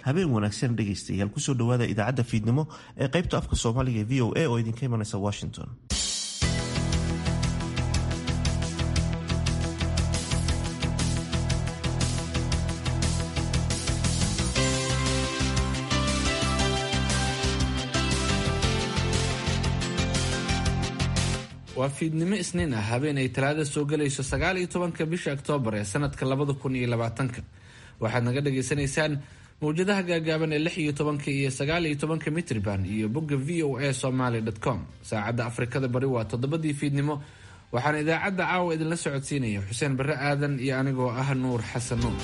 habeen wanaagsan dhegaystayaal kusoo dhowaada idaacadda fiidnimo ee qaybta afka soomaaliga ee v o a oo idinka imanaysa washington waa fiidnimo isniin ah habeen ay talaada soo gelayso sagaal iyo tobanka bisha oktoobar ee sanadka labada kun iyo labaatanka waxaad naga dhagaysanaysaan mawjadaha gaagaaban ee lix iyo tobanka iyo sagaal iyo tobanka mitrban iyo bogga v o a somaly com saacadda afrikada bari waa toddobadii fiidnimo waxaana idaacadda caawa idinla socodsiinaya xuseen barre aadan iyo anigoo ah nuur xasan nuur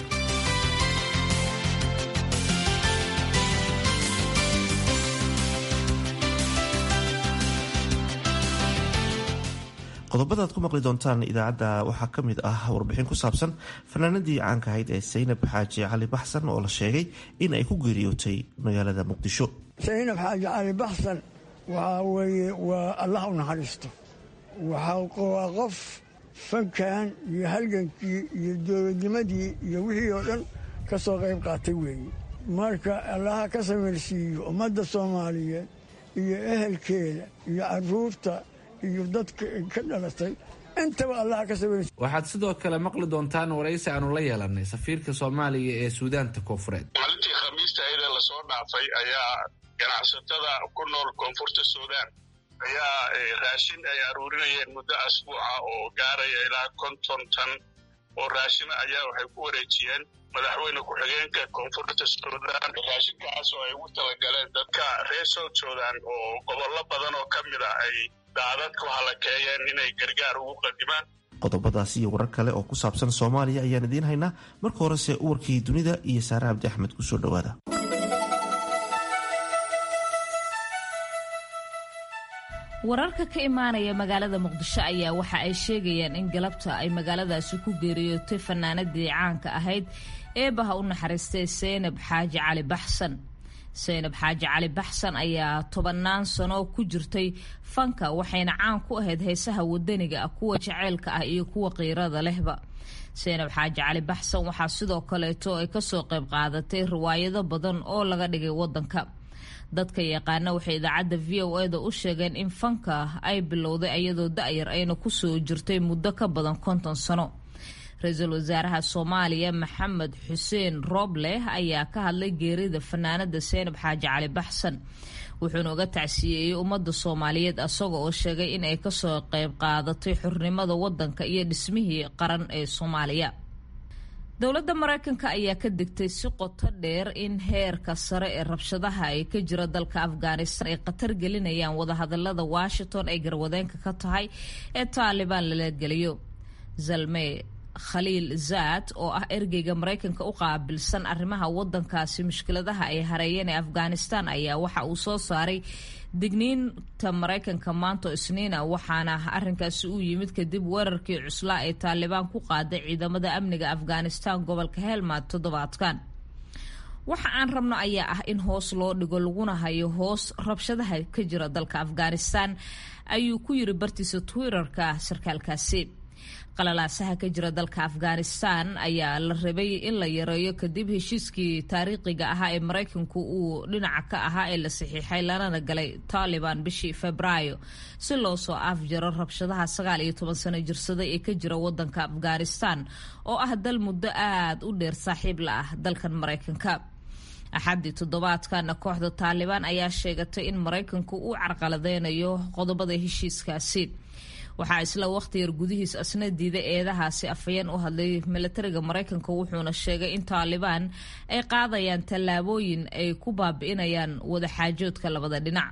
qodobada aad ku maqli doontaan idaacadda waxaa ka mid ah warbixin ku saabsan fanaanadii caanka ahayd ee saynab xaaji cali baxsan oo la sheegay in ay ku geeriyootay magaalada muqdisho saynab xaaji cali baxsan waxaa weeye waa allah u naxariisto waa qof fankan iyo halgankii iyo dowladnimadii iyo wixii oo dhan ka soo qayb qaatay weeye marka allaha ka samirsiiyo ummadda soomaaliyeed iyo ehelkeeda iyo caruurta iyo dadka ka dhalatay intaba allaha ka samirsiiyo waxaad sidoo kale maqli doontaan waraysi aanu la yeelanay safiirka soomaaliya ee suudaanta koonfureed maalintii khamiista ayada lasoo dhaafay ayaa ganacsatada ku nool koonfurta suudaan ayaa raashin ay aruurinayeen muddo asbuuca oo gaaraya ilaa konton tan oo raashina ayaa waxay ku wareejiyeen madaxweyne ku-xigeenka koonfurta suudaan raashinkaas oo ay ugu talagaleen dadka reer south sudan oo gobollo badan oo ka mid a ay daadadku halakeeyeen inay gargaar ugu qadimaan qodobadaasi iyo warar kale oo ku saabsan soomaaliya ayaan idiin haynaa marka horese uwarkii dunida iyo saare cabdi axmed kusoo dhowaada wararka ka imaanaya magaalada muqdisho ayaa waxa ay sheegayaan in galabta ay magaaladaasi ku geeriyootay fanaanadii caanka ahayd eebaha u naxariistay saynab xaaji cali baxsan saynab xaaji cali baxsan ayaa tobannaan sano ku jirtay fanka waxayna caan ku ahayd heesaha wadaniga ah kuwa jaceylka ah iyo kuwa qiirada lehba saynab xaaji cali baxsan waxaa sidoo kaleeto ay kasoo qayb qaadatay riwaayado badan oo laga dhigay wadanka dadka yaqaana waxay idaacadda v o e da u sheegeen in fanka ay bilowday iyadoo da-yar ayna kusoo jirtay muddo ka badan konton sano ra-iisul wasaaraha soomaaliya maxamed xuseen rooble ayaa ka hadlay geerida fanaanada seynab xaaji cali baxsan wuxuuna uga tacsiyeeyey ummadda soomaaliyeed asaga oo sheegay in ay kasoo qayb qaadatay xurnimada wadanka iyo dhismihii qaran ee soomaaliya dowladda mareykanka ayaa ka digtay si qoto dheer in heerka sare ee rabshadaha ay ka jira dalka afghanistan ay khatar gelinayaan wadahadalada washington ay garwadeenka ka tahay ee taalibaan lala geliyo zalme khaliil zaad oo ah ergeyga mareykanka u qaabilsan arrimaha wadankaasi mushkiladaha ay hareeyeen ee afghanistan ayaa waxa uu soo saaray digniinta mareykanka maanto isniina waxaana arinkaasi u yimid kadib weerarkii cuslaa ee taalibaan ku qaaday ciidamada amniga afghanistan gobolka helmad toddobaadkan waxa aan rabno ayaa ah in hoos loo dhigo laguna hayo hoos rabshadaha ka jira dalka afghanistan ayuu ku yiri bartiisa twitterka sarkaalkaasi qalalaasaha ka jira dalka afghanistan ayaa la rabay in la yareeyo kadib heshiiskii taariikhiga ahaa ee mareykanku uu dhinaca ka ahaa ee la saxiixay lanana galay taliban bishii febraayo si loo soo afjaro rabshadaha sagaal iyo toban sano jirsaday ee ka jira wadanka afghanistan oo ah dal muddo aada u dheer saaxiib la ah dalkan mareykanka axaddii toddobaadkana kooxda taalibaan ayaa sheegatay in mareykanku uu carqaladeynayo qodobada heshiiskaasi waxaa isla wakhti yar gudihiis asna diiday eedahaasi afhayeen u hadlay milatariga mareykanka wuxuuna sheegay in taalibaan ay qaadayaan tallaabooyin ay ku baabi'inayaan wadaxaajoodka labada dhinac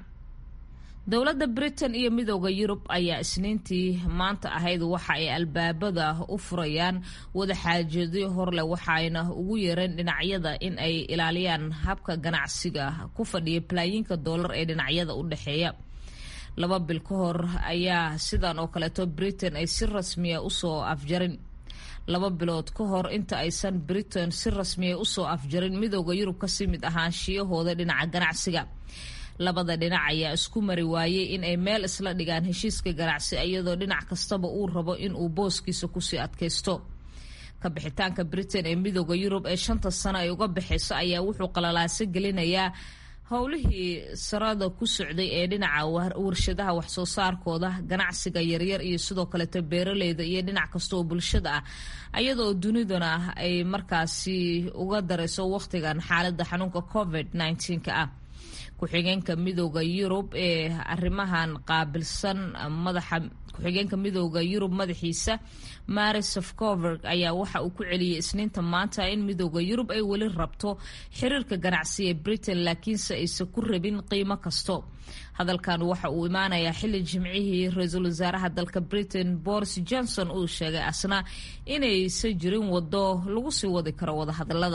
dowladda britain iyo midooda yurub ayaa isniintii maanta ahayd waxa ay albaabada u furayaan wadaxaajoodyo horleh waxaayna ugu yeereen dhinacyada in ay ilaaliyaan habka ganacsiga ku fadhiya balaayiinka doolar ee dhinacyada u dhexeeya laba bil ka hor ayaa sidan oo kaleeto britain ay si rasmiya usoo afjarin laba bilood ka hor inta aysan britain si rasmiya usoo afjarin midooda yurub kasii mid ahaanshiyahooda dhinaca ganacsiga labada dhinac ayaa isku mari waayey in ay meel isla dhigaan heshiiska ganacsi iyadoo dhinac kastaba uu rabo in uu booskiisa kusii adkaysto ka bixitaanka britain ee midooda yurub ee shanta sano ay uga baxayso ayaa wuxuu qalalaaso gelinayaa howlihii sarada ku socday ee dhinaca warshadaha waxsoo saarkooda ganacsiga yaryar iyo sidoo kaleeto beeraleyda iyo dhinac kasta oo bulshada ah ayadoo duniduna ay markaasi uga darayso wakhtigan xaalada xanuunka covid ka ah ku-xigeenka midooda yurub ee arrimahan qaabilsan madaxa ku-xigeenka midooda yurub madaxiisa mari sofcoverg ayaa waxa uu ku celiyey isniinta maanta in midooda yurub ay weli rabto xiriirka ganacsi ee britain laakiinse aysan ku rabin qiimo kasto hadalkan waxa uu imaanayaa xili jimcihii ra-iisul wasaaraha dalka britain boris johnson uu sheegay asna inaysan jirin wado lagu sii wadi karo wadahadalada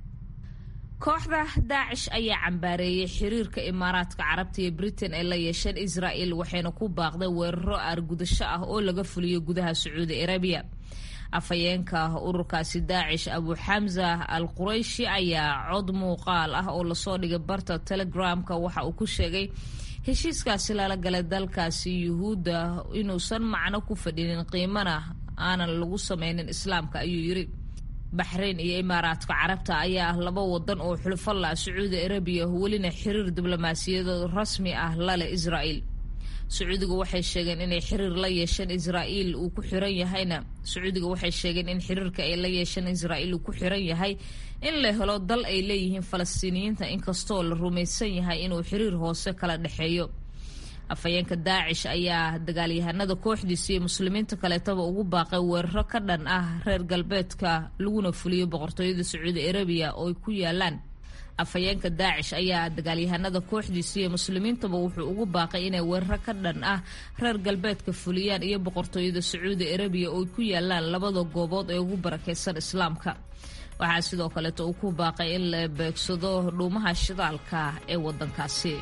kooxda daacish ayaa cambaareeyey xiriirka imaaraadka carabta iyo britain ee la yeesheen israel waxayna ku baaqday weeraro aargudasho ah oo laga fuliyo gudaha sacuudi arabiya afhayeenka ururkaasi daacish abu xamza al qurayshi ayaa cod muuqaal ah oo lasoo dhigay barta telegramka waxa uu ku sheegay heshiiskaasi lala galay dalkaasi yuhuudda inuusan macno ku fadhinin qiimana aanan lagu sameynin islaamka ayuu yiri baxrayn iyo imaaraadka carabta ayaa ah laba wadan oo xulfo la sacuudi arabiya welina xiriir diblomaasiyadeed rasmi ah lale israel sacuudiga waxay sheegeen inay xiriir la yeesheen israel uu ku xiran yahayna sacuudiga waxay sheegeen in xiriirka ay la yeesheen israel uu ku xiran yahay in la helo dal ay leeyihiin falastiiniyiinta inkastoo la rumaysan yahay inuu xiriir hoose kala dhexeeyo afhayeenka daacish ayaa dagaalyahanada kooxdiisa iyo muslimiinta kaleetaba ugu baaqay weeraro ka dhan ah reer galbeedka laguna fuliyo boqortooyada sacuudi arabiya oo ay ku yaalaan afhayeenka daacish ayaa dagaalyahanada kooxdiisa iyo muslimiintaba wuxuu ugu baaqay inay weeraro ka dhan ah reer galbeedka fuliyaan iyo boqortooyada sacuudi arabiya oo ay ku yaalaan labada goobood ee ugu barakeysan islaamka waxaa sidoo kaleeto uu ku baaqay in la beegsado dhuumaha shidaalka ee wadankaasi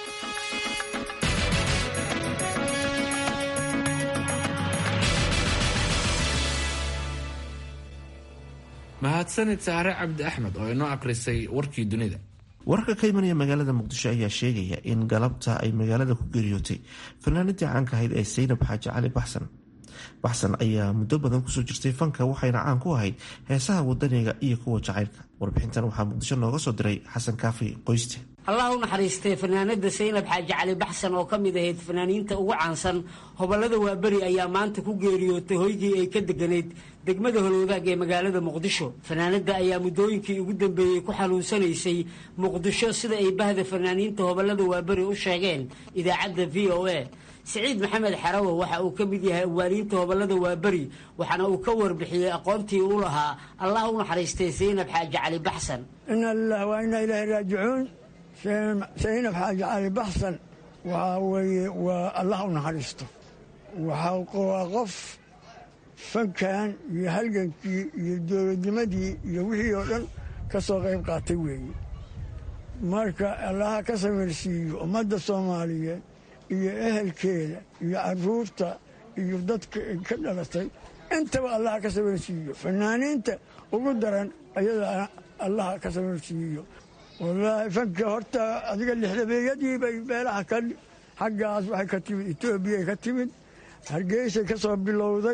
mahadsanid saare cabdi axmed oo inoo aqrisay warkii dunida wararka ka imanaya magaalada muqdisho ayaa sheegaya in galabta ay magaalada ku geeriyootay fanaanadii caanka ahayd ee saynab xaaji cali baxsan baxsan ayaa muddo badan kusoo jirtay fanka waxayna caan ku ahayd heesaha wadaniga iyo kuwa jacaylka warbixintan waxaa muqdisho nooga soo diray xasan kaafi qoyste allah u naxariistay fanaanada saynab xaaji cali baxsan oo ka mid ahayd fanaaniinta ugu caansan hobolada waaberi ayaa maanta ku geeriyootay hoygii ay ka deganayd degmada holwadaag ee magaalada muqdisho fanaanada ayaa muddooyinkii ugu dambeeyey ku xanuunsanaysay muqdisho sida ay bahda fanaaniinta hobolada waaberi u sheegeen idaacadda v o a siciid maxamed xarawo waxa uu ka mid yahay awaaliinta hobolada waaberi waxaana uu ka warbixiyey aqoontii u lahaa allah u naxariistay saynab xaaji cali baxsan ina lilah waa inaa ilaahi raajicuun saynab xaaji cali baxsan waxaa weeye waa allah u naxariisto waa qof fankan iyo halgankii iyo dowladnimadii iyo wixii oo dhan ka soo qayb qaatay weeye marka allaha ka samirsiiyo ummadda soomaaliyeed iyo ehelkeeda iyo caruurta iyo dadka ka dhalatay intaba allaha ka samirsiiyo fanaaniinta ugu daran ayada allaha ka samirsiiyo wallaahi fanka horta adiga lixdabeeyadii bay meelaha ka xaggaas waxay ka timid etoobiyay ka timid hargeysay ka soo bilowday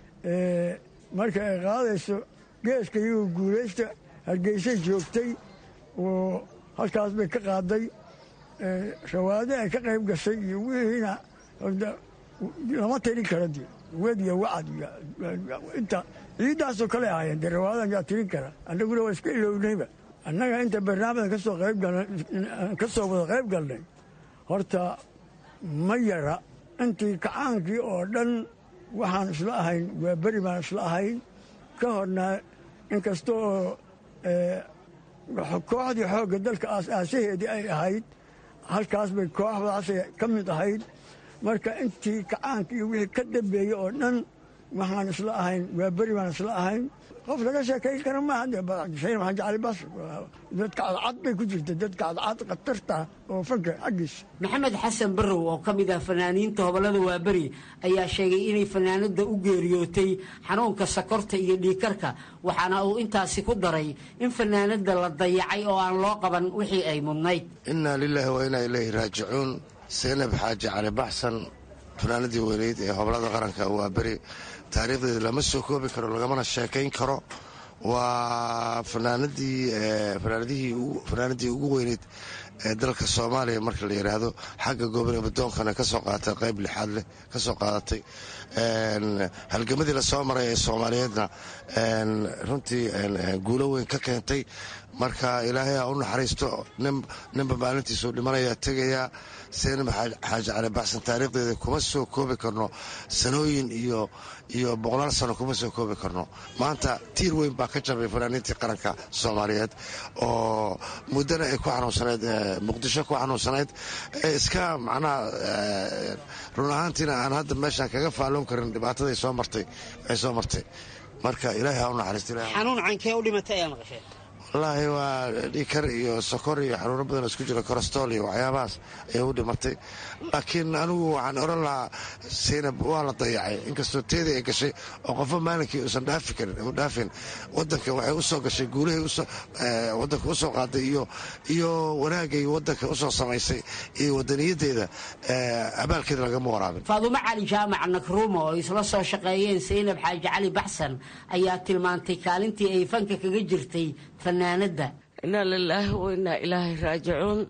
marka ay qaadayso geeska iyagu guulaysta hargeysay joogtay oo halkaas bay ka qaaday shawaade ay ka qayb gashay iyo wixiina lama tirin kara de wed iyo wacad inta ciiddaasoo kale ahaayeen dee rawaadan yaa tirin kara annaguna waa iska ilownayba annaga inta barnaamijka kasoo qaybgal ka soo wada qayb galnay horta ma yara intii kacaankii oo dhan waxaan isla ahayn waa beri baan isla ahayn ka horna inkasta oo kooxdii xoogga dalka aas-aasaheedii ay ahayd halkaas bay kooxdaasay ka mid ahayd marka intii kacaanka iyo wixii ka dambeeyey oo dhan waxaan isla ahayn waa beri baan isla ahayn qof laga sheekayn kara maaha saynab xaaji cali bas dadka cadcad bay ku jirta dadka cadcad khatarta oo fanka xaggiisa maxamed xasan barrow oo ka mid ah fanaaniinta hobolada waaberi ayaa sheegay inay fanaanada u geeriyootay xanuunka sakorta iyo dhiikarka waxaana uu intaasi ku daray in fanaanada la dayacay oo aan loo qaban wixii ay mudnayd innaa lilaahi wa inaa ilayhi raajicuun saynab xaaji cali baxsan fanaanadii weyneyd ee hobolada qaranka waa beri taariikhdeeda lama soo koobi karo lagamana sheekayn karo waa fanaanadii ugu weyneyd ee dalka soomaaliya marka la yidhaahdo xagga gobolnabadoonkana kasoo qaadatay qayb lixaad leh kasoo qaadatay halgamadii lasoo maray ee soomaaliyeedna runtii guulo weyn ka keentay marka ilaahay ha u naxariisto ninba maalintiisuu dhimanayaa tegayaa seenab xaaji cali baxsan taariikhdeeda kuma soo koobi karno sanooyin iyo iyo boqolaal sano kuma soo koobi karno maanta tiir weyn baa ka jabay fanaaniintii qaranka soomaaliyeed oo muddana ay ku xanuunsanayd muqdisho ku xanuunsanayd ee iska macnaha run ahaantiina aan hadda meeshaan kaga faalloon karin dhibaataday soo martay ay soo martay marka ilaahay ha u naxariisto xanuun cankee u dhimatay ayaa maqasheen wallaahi waa dhikar iyo sokor iyo xanuuno badan isku jira korostol iyo waxyaabahaas ayay u dhimatay laakiin anigu waxaan oran lahaa saynab waa la dayacay inkastoo teedii ay gashay oo qofo maalinkii uusan dhaafi karin u dhaafin wadanka waxay usoo gashay guulahay wadanka usoo qaaday iyo iyo wanaagay wadanka usoo samaysay iyo wadaniyadeeda abaalkeeda lagama waraabin faadumo cali jaamac nakruuma oo isla soo shaqeeyeen saynab xaaji cali baxsan ayaa tilmaantay kaalintii ay fanka kaga jirtay fanaanada inaa lilaahi wa inaa ilaahay raajicuun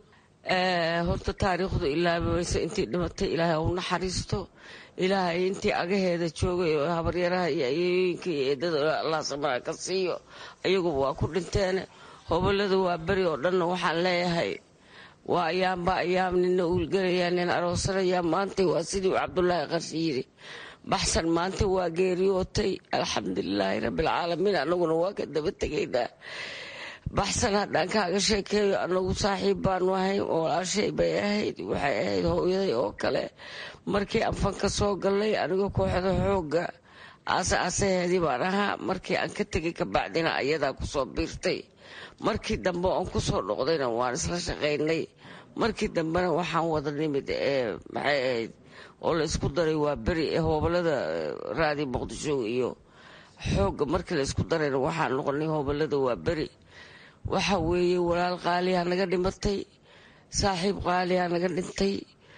horta taariikhdu ilaabaysa intii dhimatay ilaahay u naxariisto ilaahay intii agaheeda joogay oo habaryaraha iyo ayooyinka iyo eedada allah samaa ka siiyo ayaguba waa ku dhinteen hobolada waa beri oo dhanna waxaan leeyahay waa ayaamba ayaam nina uulgelayaa nin aroosanayaa maantay waa sidii cabdulaahi qarshi yiri baxsan maanta waa geeriyootay alxamdulilaahi rabbilcaalamiin anaguna waa ka daba tegaynaa baxsan haddaan kaaga sheekeeyo anagu saaxiib baanu ahayn oo walaashay bay ahayd waxay ahayd hooyaday oo kale markii aan fanka soo gallay anigoo kooxda xoogga aase aasaheedii baan ahaa markii aan ka tegay kabacdina ayadaa kusoo biirtay markii dambe oon kusoo dhoqdayna waan isla shaqaynay markii dambena waxaan wada nimid ee maxay ahayd oo la isku daray waa beri ee hoobalada raadi muqdisho iyo xoogga markii la isku darayna waxaan noqonay hoobalada waa beri waxa weeye walaal qaaliyaa naga dhimatay saaxiib qaaliyaa naga dhintay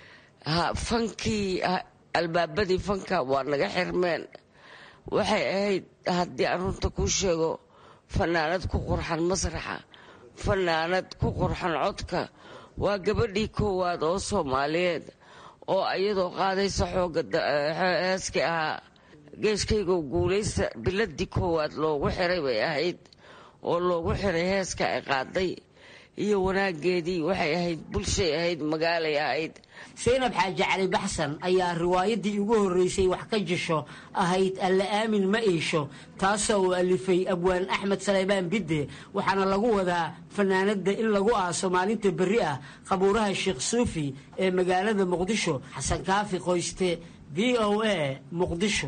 fankii albaabadii fanka waa naga xirmeen waxay ahayd haddii aan runta kuu sheego fanaanad ku qurxan masraxa fanaanad ku qurxan codka waa gabadhii koowaad oo soomaaliyeed oo iyadoo qaadaysa xooga heeskii ahaa geeshkaygo guulaysta biladii koowaad loogu xiray bay ahayd oo loogu xiray heeska ay qaaday iyo wanaageedii waxay ahayd bulshay ahayd magaalay ahayd saynab xaaji cali baxsan ayaa riwaayadii ugu horreysay wax ka jisho ahayd alla aamin ma iisho taasoo uu alifay abwaan axmed saleybaan bidde waxaana lagu wadaa fanaanada in lagu aaso maalinta berri ah qabuuraha sheekh suufi ee magaalada muqdisho xasan kaafi qoyste v o a muqdisho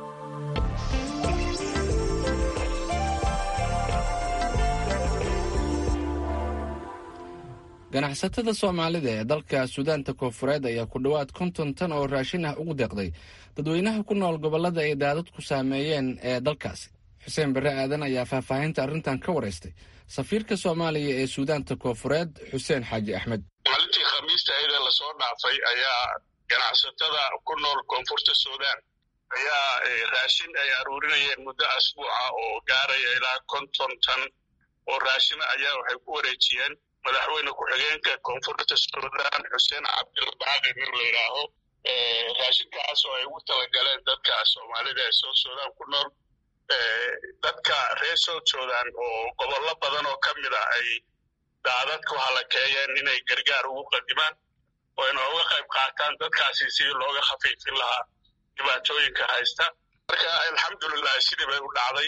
ganacsatada soomaalida ee dalka suudaanta koonfureed ayaa ku dhowaad konton tan oo raashin ah ugu deeqday dadweynaha ku nool gobollada ay daadadku saameeyeen ee dalkaasi xuseen barre aadan ayaa faahfaahinta arrintan ka waraystay safiirka soomaaliya ee suudaanta koonfureed xuseen xaaji axmed maalintii khamiista ayada lasoo dhaafay ayaa ganacsatada ku nool koonfurta suudaan ayaa raashin ay aruurinayeen muddo asbuuca oo gaaraya ilaa konton tan oo raashina ayaa waxay ku wareejiyeen madaxweyne ku-xigeenka koonfurta suudaan xuseen cabdilbaaqi nin la yidhaaho raashinkaas oo ay ugu talagaleen dadka soomaalida ee south sudan ku nool dadka reer south sudan oo gobollo badan oo ka mid a ay daadadku halakeeyeen inay gargaar ugu qadimaan oo ayna uga qayb qaataan dadkaasi sidii looga khafiifin lahaa dhibaatooyinka haysta marka alxamdulilah sidii bay u dhacday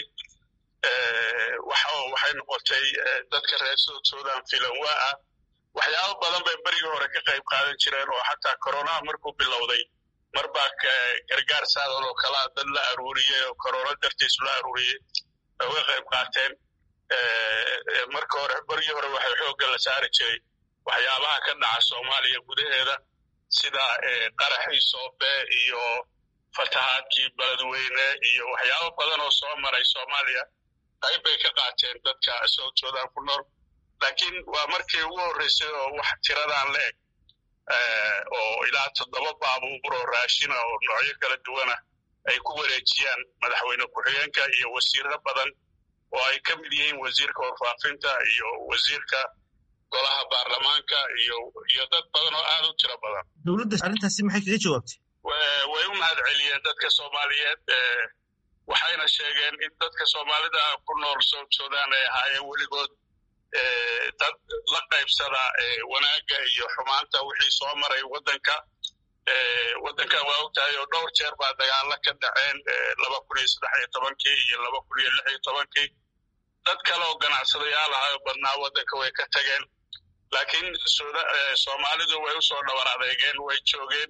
waxay noqotay dadka reer south sudan filanwaa ah waxyaabo badan bay berigii hore ka qayb qaadan jireen oo xataa koronaha markuu bilowday mar baa gargaar saadan oo kalaa dad la aruuriyey oo korona dartiis la aruuriyey ay uga qayb qaateen marka hore berigii hore waxay xoogga la saari jiray waxyaabaha ka dhaca soomaaliya gudaheeda sida qaraxii soobe iyo fatahaadkii beledweyne iyo waxyaabo badan oo soo maray soomaaliya qayb bay ka qaateen dadka south sudan ku nool laakiin waa markii ugu horreysay oo wax tiradaan la eg oo ilaa toddoba baabuur oo raashina oo noocyo kala duwana ay ku wareejiyaan madaxweyne ku-xigeenka iyo wasiiro badan oo ay ka mid yihiin wasiirka warfaafinta iyo wasiirka golaha baarlamaanka iyo iyo dad badan oo aad u tiro badan dowladda arrintaasi maxay kaga jawaabtay way u mahad celiyeen dadka soomaaliyeed waxayna sheegeen in dadka soomaalida ku nool south sudan ay ahaayeen weligood dad la qaybsada wanaagga iyo xumaanta wixii soo maray waddanka waddankan waa ogtahay oo dhowr jeer baa dagaalo ka dhaceen laba kun iyo saddex iyo tobankii iyo laba kun iyo lix iyo tobankii dad kale oo ganacsadayaal ahayo badnaa waddanka way ka tageen laakiin soomaalidu way usoo dhabar adeegeen way joogeen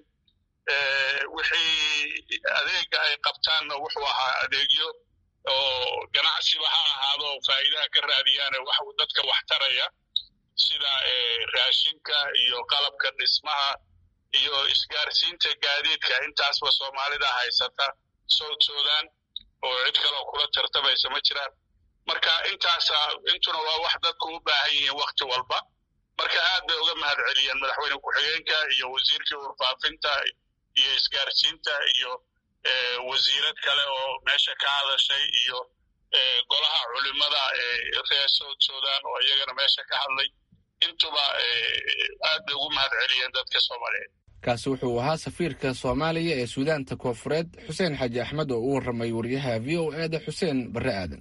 wixii adeega ay qabtaanna wuxuu ahaa adeegyo oo ganacsiba ha ahaado faa'iidaha ka raadiyaane wax dadka wax taraya sida raashinka iyo qalabka dhismaha iyo isgaarsiinta gaadiidka intaasba soomaalida haysata south sudan oo cid kaleo kula tartamaysa ma jiraan marka intaasa intuna waa wax dadku u baahan yihiin wakti walba marka aad bay uga mahad celiyeen madaxweyne ku-xigeenka iyo wasiirkii warfaafinta iyo isgaarsiinta iyo wasiirad kale oo meesha ka hadashay iyo golaha culimada reer south sudan oo iyagana meesha ka hadlay intuba aad bay ugu mahad celiyeen dadka soomaaliyeed kaasi wuxuu ahaa safiirka soomaaliya ee suudaanta koofureed xuseen xaaji axmed oo u warramay wariyaha v o e da xuseen barre aadan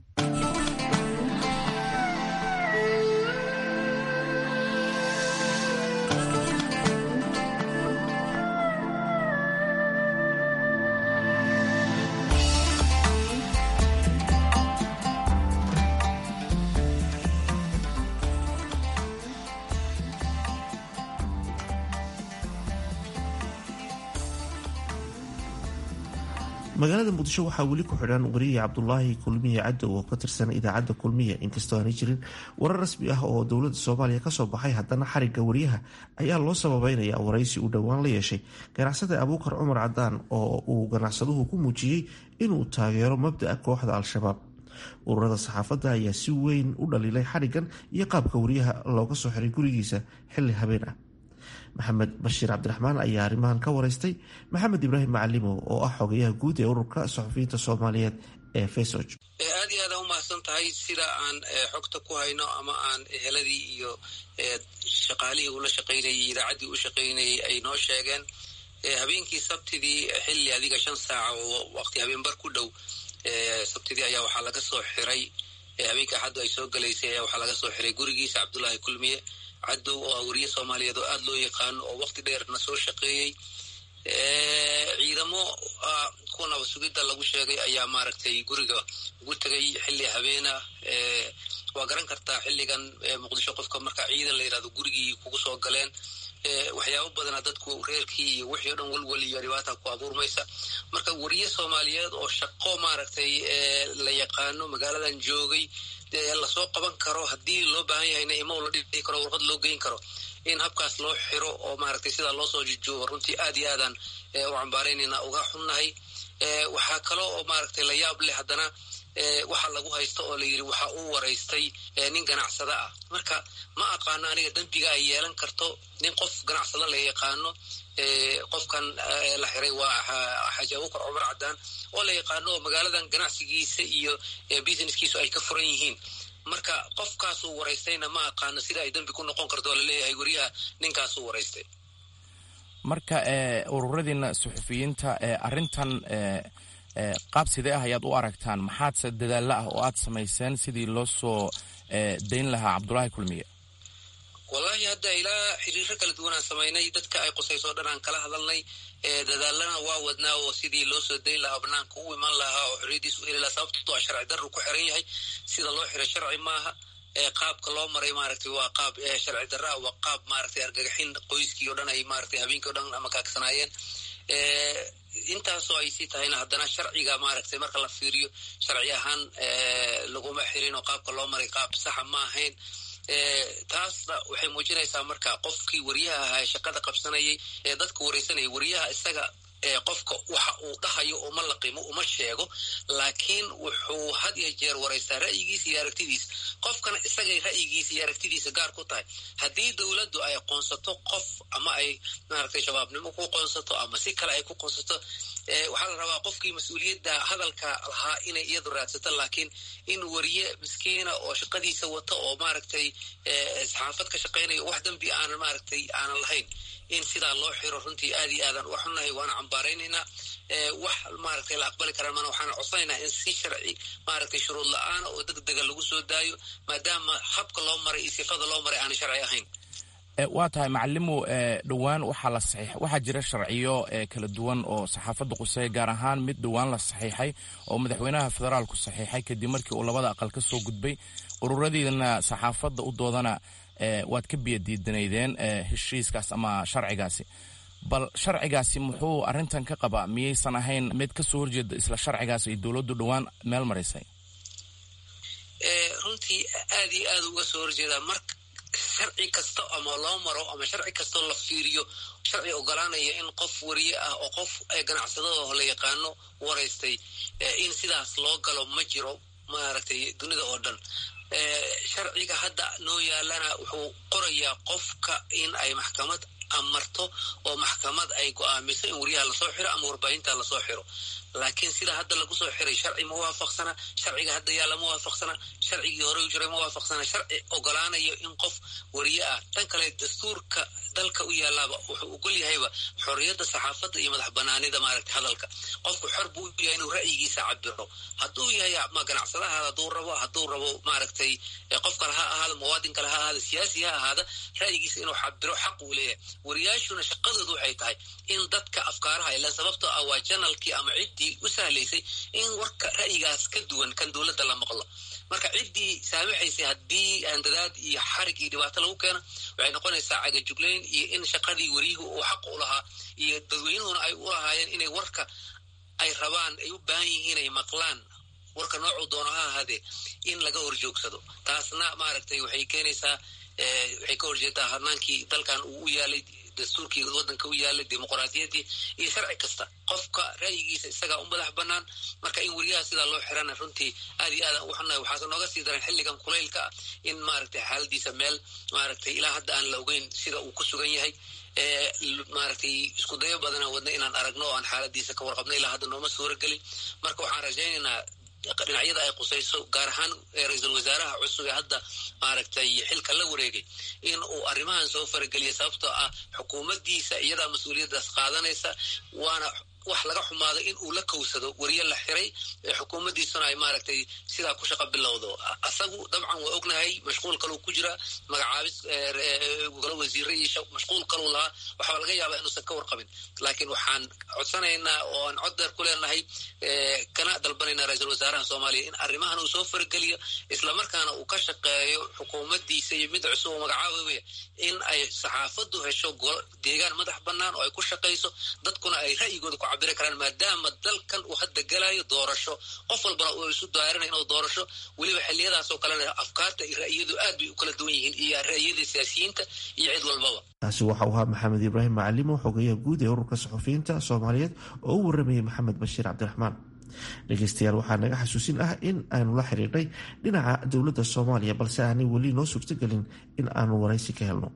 magaalada muqdisho waxaa weli ku xidhan wariye cabdulaahi kulmiye cadow oo ka tirsan idaacadda kulmiye inkastoo aanay jirin warar rasmi ah oo dowladda soomaaliya kasoo baxay haddana xarigga wariyaha ayaa loo sababeynaya waraysi uu dhowaan la yeeshay ganacsada abuukar cumar cadaan oo uu ganacsaduhu ku muujiyey inuu taageero mabda'a kooxda al-shabaab ururada saxaafadda ayaa si weyn u dhaliilay xariggan iyo qaabka wariyaha looga soo xiray gurigiisa xilli habeen ah maxamed bashiir cabdiraxmaan ayaa arrimahan ka wareystay maxamed ibraahim macalimow oo ah xogayaha guud ee ururka saxufiyiinta soomaaliyeed ee fesog aad iyo aada umahadsan tahay sida aan xogta ku hayno ama aan eheladii iyo shaqaalihii ula shaqaynayay idaacaddii u shaqaynayay ay noo sheegeen habeenkii sabtidii xilli adiga shan saaca oo waqti habeenbar ku dhow sabtidii ayaa waxaa laga soo xiray habeenka axaddu ay soo galaysay ayaa waxaa laga soo xiray gurigiisa cabdullaahi kulmiye cadow oo ah wariye soomaaliyeed oo aada loo yaqaano oo waqti dheerna soo shaqeeyey ciidamo kuwa naba sugidda lagu sheegay ayaa maaragtay guriga ugu tegay xilli habeena waa garan kartaa xilligan muqdisho qofka marka ciidan la yidhahdo gurigii kugu soo galeen waxyaabo badana dadku reerkii iyo wixii o dhan welwel iyo dhibaata ku abuurmaysa marka wariye soomaaliyeed oo shaqo maaragtay la yaqaano magaaladan joogay lasoo qaban karo haddii loo baahan yahayna imow la dhihi karo warqad loo geyn karo in habkaas loo xiro oo maaragtay sidaa loo soo jijoogo runtii aad iyo aadaan u cambaaraynayna uga xunnahay waxaa kaloo oo maaragtay la yaab leh haddana waxa lagu haysto oo la yidhi waxa uu waraystay nin ganacsada ah marka ma aqaano aniga dembiga ay yeelan karto nin qof ganacsado la yaqaano qofkan la xiray waa xaaji abuukar cumar cadaan oo la yaqaano oo magaaladan ganacsigiisa iyo businesskiisu ay ka furan yihiin marka qofkaasuu waraystayna ma aqaano sida ay dembi ku noqon karto oo laleeyahay weriyaha ninkaasuu waraystay marka ururadiina suxufiyiinta arrintan qaab sidee ah ayaad u aragtaan maxaadse dadaalla ah oo aad samayseen sidii loo soo dayn lahaa cabdulaahi kulmiye wallaahi hadda ilaa xiriiro kala duwanaan samaynay dadka ay qusayso o dhan aan kala hadalnay dadaalana waa wadnaa oo sidii loo soo dayn lahaa banaanka u iman lahaa oo xorriyadiis u heli lahaa sababtoo a sharci darru ku xiran yahay sida loo xiray sharci maaha qaabka loo maray maaragtay waa qaab sharci darraa waa qaab maaragtay argagaxin qoyskii o dhan ay maaragtay habeenkii o dhan ama kaagsanaayeen intaasoo ay sii tahayna haddana sharciga maaragtay marka la fiiriyo sharci ahaan laguma xirin oo qaabka loo maray qaab saxa ma ahayn taasna waxay muujinaysaa marka qofkii wariyaha ahaa ee shaqada qabsanayay ee dadka waraysanayay wariyaha isaga qofka waxa uu dhahayo uma laqimo uma sheego laakiin wuxuu had iyo jeer waraystaa ra'yigiisa iyo aragtidiisa qofkana isagay ra'yigiisa iyo aragtidiisa gaar ku tahay haddii dowladdu ay qoonsato qof ama ay maaragtay shabaabnimo ku qoonsato ama si kale ay ku qoonsato waxaa la rabaa qofkii mas-uuliyadda hadalka lahaa inay iyadu raadsato laakiin in wariye miskiina oo shaqadiisa wata oo maaragtay saxaafad ka shaqaynaya wax dembi aanan maaragtay aanan lahayn in sidaa loo xiro runtii aad iyo aadan uga xunnahay waana cambaaraynaynaa wax maaragtay la aqbali karaan mana waxaan codsanaynaa in si sharci maaragtay shuruud la-aana oo deg dega lagu soo daayo maadaama habka loo maray iyo sifada loo maray aanay sharci ahayn waa tahay macalimow dhowaan waxaa la saxiix waxaa jira sharciyo kala duwan oo saxaafadda quseeya gaar ahaan mid dhowaan la saxiixay oo madaxweynaha federaalku saxiixay kadib markii uu labada aqal ka soo gudbay ururadiina saxaafadda u doodana waad ka biyadiidanaydeen heshiiskaas ama sharcigaasi bal sharcigaasi muxuu arrintan ka qabaa miyaysan ahayn mid ka soo horjeeda isla sharcigaas ay dowladdu dhowaan meel marisay runtii aad iyo aad uga soo horjeedaa marka sharci kasta ama loo maro ama sharci kastoo la fiiriyo sharci ogolaanaya in qof wariye ah oo qof ganacsadada la yaqaano waraystay in sidaas loo galo ma jiro maaragtay dunida oo dhan sharciga hadda noo yaalana wuxuu qorayaa qofka in ay maxkamad amarto oo maxkamad ay go-aamiso in wariyaha lasoo xiro ama warbaahinta lasoo xiro laakiin sida hadda lagu soo xiray sharci ma waafaqsana sharciga hadda yaalla ma waafaqsana sharcigii hore u jiray ma waafaqsana sharci ogolaanayo in qof wariye ah tan kale dastuurka dalka u yaalaaba wuxuu ogol yahayba xorriyadda saxaafadda iyo madax banaanida maaragtay hadalka qofku xor buu u yahay inuu ra'yigiisa cabiro hadduu yahay ma ganacsadaha hadduu rabo hadduu rabo maaragtay qof kale ha ahaada muwaadin kale ha ahaada siyaasi ha ahaada ra'yigiisa inuu cabiro xaq uu leeyahay wariyaashuna shaqadoodu waxay tahay in dadka afkaaraha ila sababtoo ah waa janalkii ama ciddii u sahlaysay in warka ra'yigaas ka duwan kan dowladda la maqlo marka ciddii saamaxaysay haddii andadaad iyo xarig iyo dhibaato lagu keeno waxay noqonaysaa cagajuglayn iyo in shaqadii wariyuhu uu xaq u lahaa iyo dadweynuhuna ay u lahaayeen inay warka ay rabaan ay u baahan yihiin ay maqlaan warka noocuu doono ha ahaadee in laga horjoogsado taasna maaragtay waxay keenaysaa waxay ka horjeedaa harnaankii dalkan uu u yaalay dastuurkii waddanka u yaalay dimuqraadiyaddii iyo sharci kasta qofka ra'yigiisa isagaa u madax bannaan marka in weriyaha sidaa loo xirana runtii aad iyo aad u xunnahay waxaase nooga sii daran xilligan kulaylka ah in maaragtay xaaladiisa meel maaragtay ilaa hadda aan la ogeyn sida uu ku sugan yahay maaragtay isku dayo badana wadna inaan aragno oo aan xaaladiisa ka warqabno ilaa hadda nooma suura gelin marka waxaan rajaynaynaa dhinacyada ay qusayso gaar ahaan ra-iisul wasaaraha cusub ee hadda maaragtay xilka la wareegay in uu arrimahan soo farageliya sababtoo ah xukuumaddiisa iyadaa mas-uuliyaddaas qaadanaysa waana wax laga xumaado in uu la kowsado weriye la xiray xukuumaddiisuna ay maaragtay sidaa ku shaqo bilowdo asagu dabcan waa ognahay mashquul kaluu ku jira magacaabis golo wasiire iyo mashquul kaluu lahaa waxaa laga yaabaa inuusan ka warqabin laakiin waxaan codsanaynaa oo aan cod deer ku leenahay kana dalbanaynaa ra-iisul wasaaraha soomaaliya in arrimahan uu soo fargeliyo islamarkaana uu ka shaqeeyo xukuumaddiisa iyo mid cusub oo magacaabaya in ay saxaafaddu hesho deegaan madax bannaan oo ay ku shaqayso dadkuna ay ra'yigooda ku cabiri karaan maadaama dalkan uu hadda galayo doorasho qof walbana uu isu daarinayo inuu doorasho weliba xilliyadaasoo kalena afkaarta iyo ra'yadu aad bay u kala duwan yihiin iyo ra'yada siyaasiyiinta iyo cid walbaba taasi waxa uu ahaa maxamed ibraahim macalimo xogeyaha guud ee ururka saxufiyiinta soomaaliyeed oo u waramayay maxamed bashiir cabdiraxmaan dhegeystayaal waxaa naga xasuusin ah in aanu la xiriirnay dhinaca dowladda soomaaliya balse aanay weli noo suurtagelin in aanu waraysi ka helno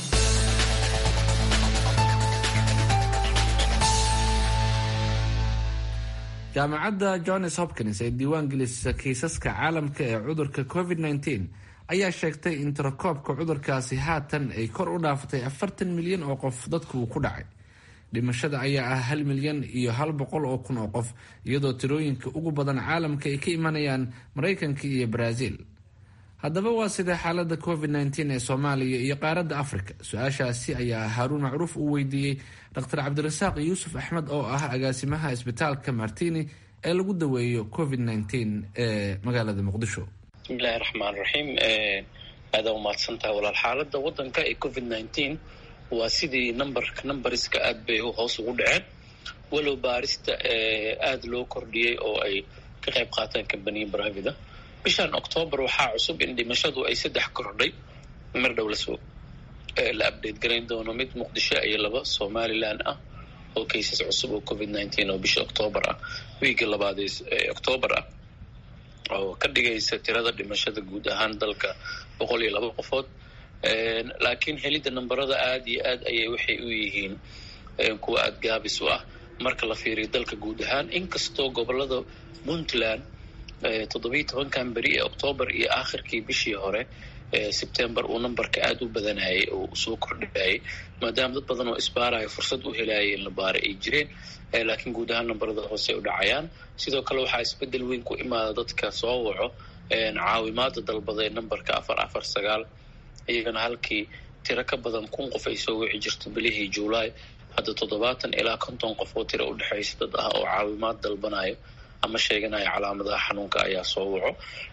jaamacadda johns hopkins ee diiwaan gelisa kiisaska caalamka ee cudurka covid -19 ayaa sheegtay in tirakoobka cudurkaasi haatan ay kor u dhaafatay afartan milyan oo qof dadku uu ku dhacay dhimashada ayaa ah hal milyan iyo hal boqol oo kun oo qof iyadoo tirooyinka ugu badan caalamka ay ka imanayaan maraykanka iyo baraaziil haddaba waa sidee xaalada covid -19 ee soomaaliya iyo qaaradda afrika su-aashaasi ayaa haaruun macruuf uu weydiiyey dr cabdirasaaq yuusuf axmed oo ah agaasimaha isbitaalka martini ee lagu daweeyo covid -19 ee magaalada muqdisho bismillahi raxmaan raxiim aadaa umahadsantaha walaal xaalada wadanka ee covid -19 waa sidii numberka numbariska aad bay hoos ugu dhaceen walow baarista aada loo kordhiyey oo ay ka qayb qaataan kambaniya bravida bishan octoobar waxaa cusub in dhimashadu ay saddex kordhay mar dhow lasoo la abdate garayn doono mid muqdisho iyo laba somalilan ah oo kaysas cusub oo covid nineteen oo bisha octoobar ah wiigii labaad ee octoobar ah oo ka dhigaysa tirada dhimashada guud ahaan dalka boqol iyo laba qofood laakiin helidda namberada aada iyo aad ayay waxay u yihiin kuwa aada gaabis u ah marka la fiiriyo dalka guud ahaan inkastoo gobolada puntland toddobiiyo tobankan beri ee octoobar iyo aakhirkii bishii hore sebtember uu numberka aada u badanayay oo soo kordhayay maadaama dad badan oo isbaaraya fursad u helayay in la baara ay jireen laakiin guud ahaan namberada hoose u dhacayaan sidoo kale waxaa isbedel weyn ku imaada dadka soo waco caawimaada dalbada ee numberka afar afar sagaal iyagana halkii tiro ka badan kun qof ay soo wici jirto bilihii juulaay hadda toddobaatan ilaa konton qof oo tiro udhexaysa dad ah oo caawimaad dalbanayo ama sheeganaya calaamadaha xanuunka ayaa soo waco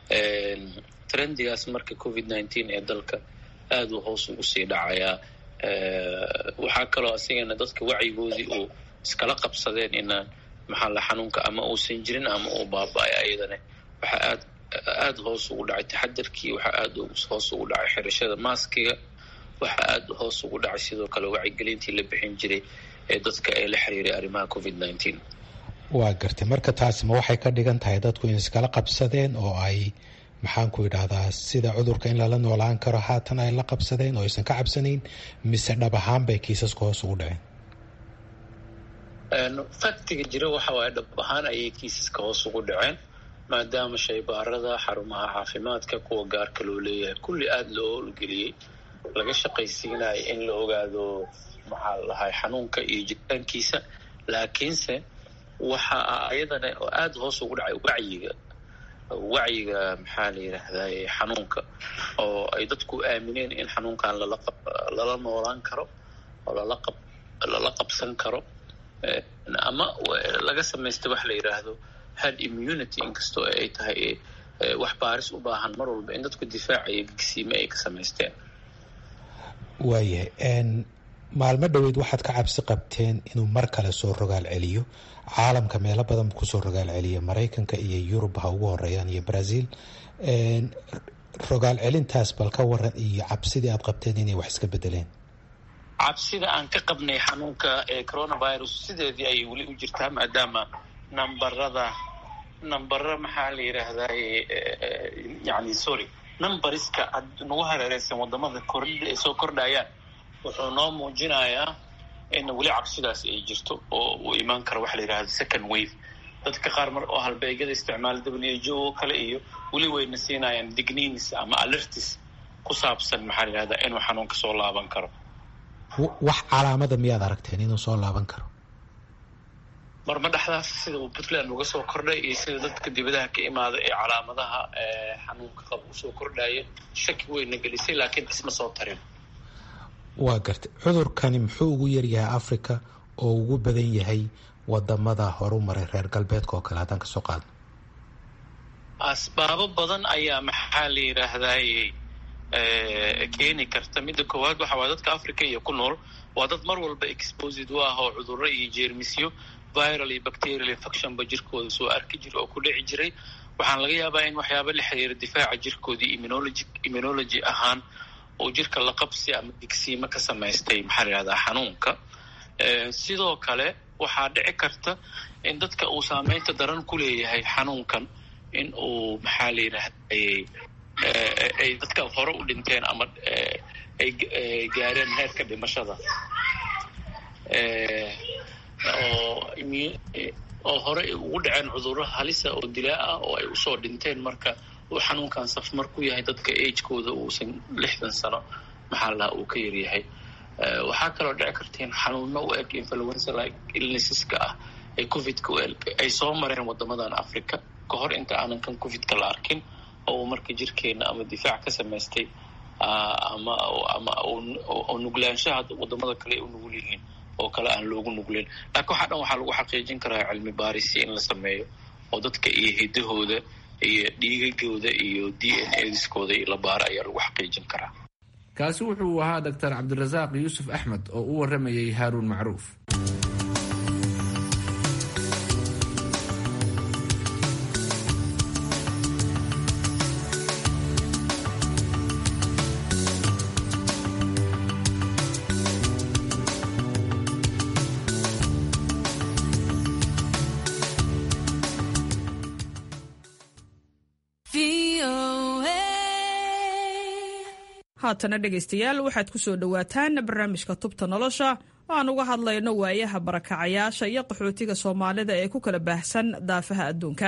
trendigaas marka covid nineteen ee dalka aada u hoos ugu sii dhacayaa waxaa kaloo asigana dadka wacyigoodii uu iskala qabsadeen inaan maxaa la xanuunka ama uusan jirin ama uu baaba-ay ayadana waxaa aad aada hoos ugu dhacay taxadarkii waxaa aada hoos ugu dhacay xirashada maaskiga waxaa aada hoos ugu dhacay sidoo kale wacyigelintii la bixin jiray ee dadka ee la xiriiray arrimaha covid nineteen waa gartay marka taasi ma waxay ka dhigan tahay dadku in iskala qabsadeen oo ay maxaanku idhahdaa sida cudurka in lala noolaan karo haatan ay la qabsadeen oo aysan ka cabsanayn mise dhab ahaan bay kiisaska hoos ugu dhaceen faktiga jira waxa waaye dhab ahaan ayay kiisaska hoos ugu dhaceen maadaama shaybaarada xarumaha caafimaadka kuwa gaarka loo leeyahay kulli aada loo olgeliyey laga shaqaysiinayo in la ogaado maxaa lahay xanuunka iyo jiritaankiisa laakiinse waxa ayadana aada hoos ugu dhacay wacyiga wacyiga maxaa la yidhaahdaa xanuunka oo ay dadku aamineen in xanuunkan lala lala noolaan karo oo lala qab lala qabsan karo ama laga samaysta wax la yidhaahdo hard immunity inkastoo ay tahay wax baaris u baahan mar walba in dadku difaacaya gigsiime ay ka samaysteen waayahay maalmo dhoweyd waxaad ka cabsi qabteen inuu mar kale soo rogaal celiyo caalamka meelo badan kusoo rogaal celiya maraykanka iyo yurub ha ugu horeeyaan iyo brazil rogaal celintaas bal ka waran iyo cabsidii aad qabteen inay wax iska bedeleen cabsida aan ka qabnay xanuunka ee coronavirus sideedii ayay weli u jirtaa maadaama nambarada nambara maxaa la yidhaahdaa yani sorry numbariska nagu hareereysan wadamada kordh ay soo kordhayaan wuxuu noo muujinayaa in weli cabsidaas ay jirto oo uu imaan karo waxa la yidhahda second wave dadka qaar mar oo halbeegyada isticmaala w jo oo kale iyo weli wayna siinayaan digniins ama alertis ku saabsan maxaa la yidhahdaa inuu xanuunka soo laaban karo wax calaamada miyaad aragteen inuu soo laaban karo marma dhexdaas sida uu puntland uga soo kordhay iyo sida dadka dibadaha ka imaada ee calaamadaha xanuunka qaba usoo kordhaya shaki weyna gelisay laakiin isma soo tarin waa gartay cudurkani muxuu ugu yaryahay africa oo ugu badan yahay wadamada horu maray reer galbeedka oo kale haddaan kasoo qaadno asbaabo badan ayaa maxaa la yidhaahdaay keeni karta midda koowaad waxa waa dadka africa iyo ku nool waa dad mar walba exposed u ah oo cudurro iyo jeermisyo viral iyo bacterial infectionba jirkooda soo arki jira oo ku dhici jiray waxaan laga yaabaa in waxyaaba la xiriira difaaca jirkoodii immunology immunology ahaan oo jirka la qabsi ama digsiimo ka samaystay maxaa la yihahdaa xanuunka sidoo kale waxaa dhici karta in dadka uu saameynta daran ku leeyahay xanuunkan in uu maxaa la yidhahday ay dadka hore u dhinteen ama ay gaareen heerka dhimashada oo hore ugu dhaceen cudurro halisa oo dilaa ah oo ay usoo dhinteen marka uu xanuunkan safmar ku yahay dadka agekooda uusan lixdan sano maxaa lahaa uu ka yaryahay waxaa kaloo dhici karteen xanuuno u eg influenza like illnesseska ah ee covidka u eg ay soo mareen wadamadan africa ka hor inta aanan kan covidka la arkin oo uu marka jirkeena ama difaac ka samaystay ama ama oo nuglaanshaha wadamada kale ay u nugul yihiin oo kale aan loogu nugleyn laakiin waxaa dhan waxaa lagu xaqiijin karaa cilmi baarisi in la sameeyo oo dadka iyo hidahooda iyo dhiigagooda iyo d n adiskooda iyo la baara ayaa lagu xaqiijin karaa kaasi wuxuu ahaa doctor cabdirasaaq yuusuf axmed oo u waramayay haaruun macruuf haatana dhegaystayaal waxaad ku soo dhowaataan barnaamijka tubta nolosha oo aan uga hadlayno waayaha barakacayaasha iyo qaxootiga soomaalida ee ku kala baahsan daafaha adduunka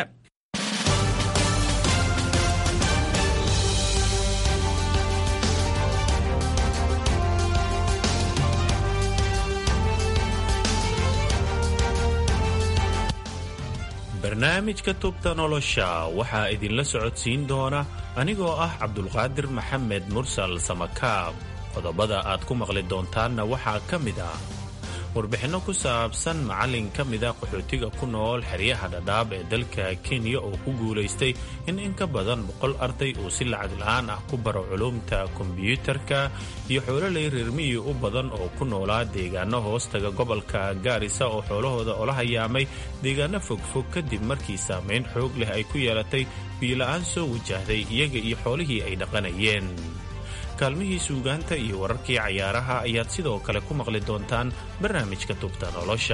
barnaamijka tubta nolosha waxaa idinla socodsiin doona anigoo ah cabdulqaadir maxamed mursal samakaab qodobada aad ku maqli doontaanna waxaa ka mid ah warbixinno ku saabsan macallin ka mida qaxootiga ku nool xeryaha dhadhaab ee dalka kenya oo ku guulaystay in in ka badan boqol arday uu si lacag la'aan ah ku baro culuumta kombiyuutarka iyo xoololay reermiyi u badan oo ku noolaa deegaano hoostaga gobolka gaarisa oo xoolahooda ola hayaamay deegaano fogfog kadib markii saamayn xoog leh ay ku yeelatay biyo-la'aan soo wajahday iyaga iyo xoolihii ay dhaqanayeen kaalmihii suugaanta iyo wararkii cayaaraha ayaad sidoo kale ku maqli doontaan barnaamijka tubta nolosha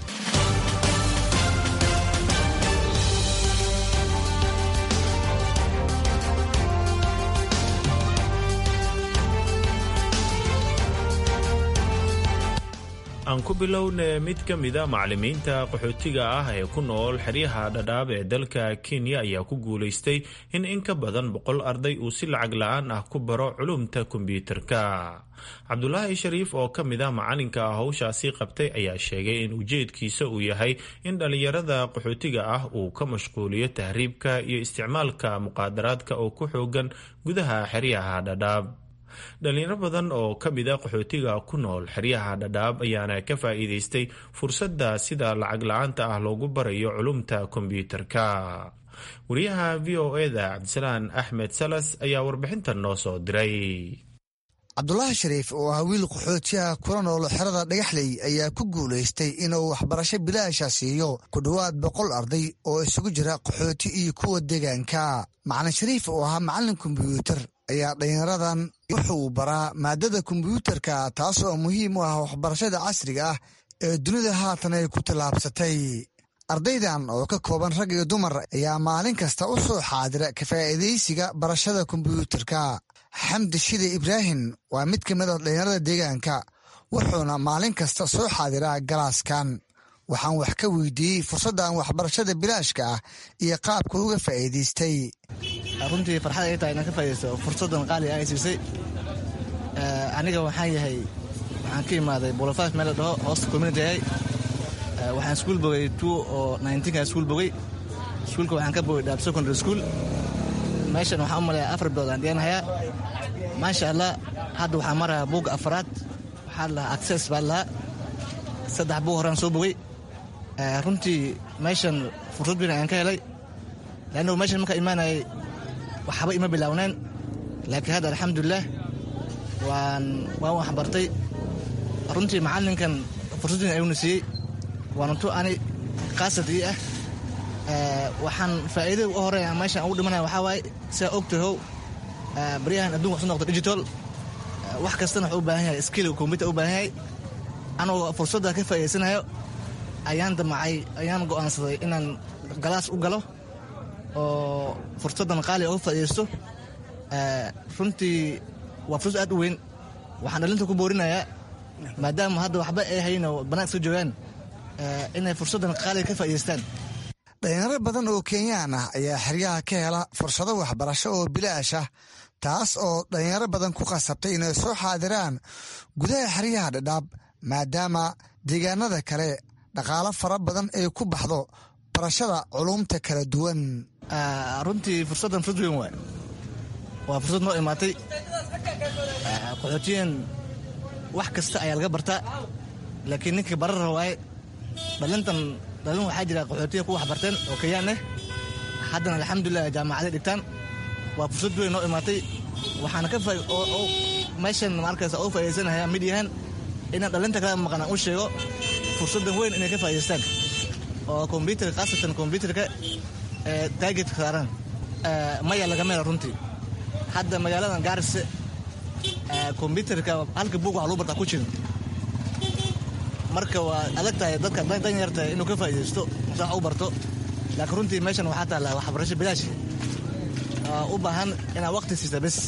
aan ku bilowne mid ka mida macallimiinta qaxootiga ah ee ku nool xeryaha dhadhaab ee dalka kenya ayaa ku guulaystay in in ka badan boqol arday uu si lacag la'aan ah ku baro culumta kombiyuutarka cabdulaahi shariif oo ka mid ah macalinka howshaasi qabtay ayaa sheegay in ujeedkiisa uu yahay in dhallinyarada qaxootiga ah uu ka mashquuliyo tahriibka iyo isticmaalka muqaadaraadka oo ku xoogan gudaha xeryaha dhadhaab dhalinyaro badan oo ka mid a qaxootiga ku nool xeryaha dhadhaab ayaana ka faa'iidaystay fursadda sida lacag la-aanta ah loogu barayo culumta kombiyuutarka wariyaha v o eda cabdisalaan axmed salas ayaa warbixintan noo soo diray cabdulaahi shariif oo ah wiil qaxootiyaha kula nool xerada dhagaxley ayaa ku guulaystay inuu waxbarasho bilaasha siiyo ku dhowaad boqol arday oo isugu jira qaxooti iyo kuwa deegaanka macalin shariif oo ahaa macallin kombiyuutar ayaa dhalinyaradan wuxuu baraa maadada kombiyuutarka taas oo muhiim u ah waxbarashada casriga ah ee dunida haatan ay ku tallaabsatay ardaydan oo ka kooban rag iyo dumar ayaa maalin kasta u soo xaadira ka faa'iidaysiga barashada kombiyuutarka xamdi shide ibraahim waa mid ka mid a dhalinyarada deegaanka wuxuuna maalin kasta soo xaadiraa galaaskan waxaan wax ka weydiiyey fursaddan waxbarashada bilaashka ah iyo qaabka uga faa'iidaystay runtii farxad ay tahay inaan ka faa'idaysto fursaddan qaali ay siisay aniga waxaan yahay waxaan ka imaaday bolofaf meel la dhaho hoosta community ahay waxaan iskuul bogay two oo nineteenka iskuul bogay iskuulka waxaan ka bogay dhaab secondary school meeshan waxaan u maleeyaa afar bilood aan dhiganahayaa maasha allah hadda waxaan marayaa buugga afaraad waxaa lahaa access baa lahaa saddex buug horaan soo bogay runtii meeshan fursad weyn ayaan ka helay leannu meeshan markaa imaanayay waxba ima bilaawneen laakiin hadda alxamdulilah waan waan waxbartay runtii macallinkan fursad weyn ayuuna siiyey waana tu ani khaasad ii ah waxaan faa'iidada u horeeya meeshan ugu dhimanaya waxaa waaye sidaa og tahow baryahan adduunka waxsu noqda digital wax kastana wuxuu u baahan yahay skill computer u baahan yahay anagoo fursadda ka faa'iidaysanayo ayaan damacay ayaan go'aansaday inaan galaas u galo oo fursaddan qaali oga faa'iidaysto runtii waa fursad aad u weyn waxaan dhalinta ku boorinayaa maadaama hadda waxba ay hayn oo bannaan iska joogaan inay fursaddan qaaliga ka faa'idaystaan dhalinyaro badan oo kenyaan ah ayaa xeryaha ka hela fursado waxbarasho oo bilaash ah taas oo dhalinyaro badan ku khasabtay inay soo xaadiraan gudaha xeryaha dhadhaab maadaama deegaanada kale dhaqaalo fara badan ay ku baxdo barashada culumta kala duwan runtii fursaddan fursad weyn waay waa fursad noo imaatay qaxootiyan wax kasta ayaa laga bartaa laakiin ninka barara waaye dhalintan dhalin waxaa jira qaxootiya ku waxbarteen oo kenyaan eh haddana alxamdulilah jaamacaday dhigtaan waa fursad weyn noo imaatay waxaana ka meeshan markaysa oo faa'iidaysanaya mid yahan inaan dhalinta kala maqan aan u sheego fursaddan weyn inay ka faa'idaystaan oo kombyuutarka khaasatan kombyuutarka ee taageedka saaran maya laga meela runtii hadda magaaladan gaarise kombyuutarka halka buug waxa lagu bartaa ku jirin marka waa adag tahay dadka dan yarta inuu ka faa'iidaysto mase wax u barto laakiin runtii meeshan waxaa taalla waxbarasho bilaash u baahan inaad waqti siisa bes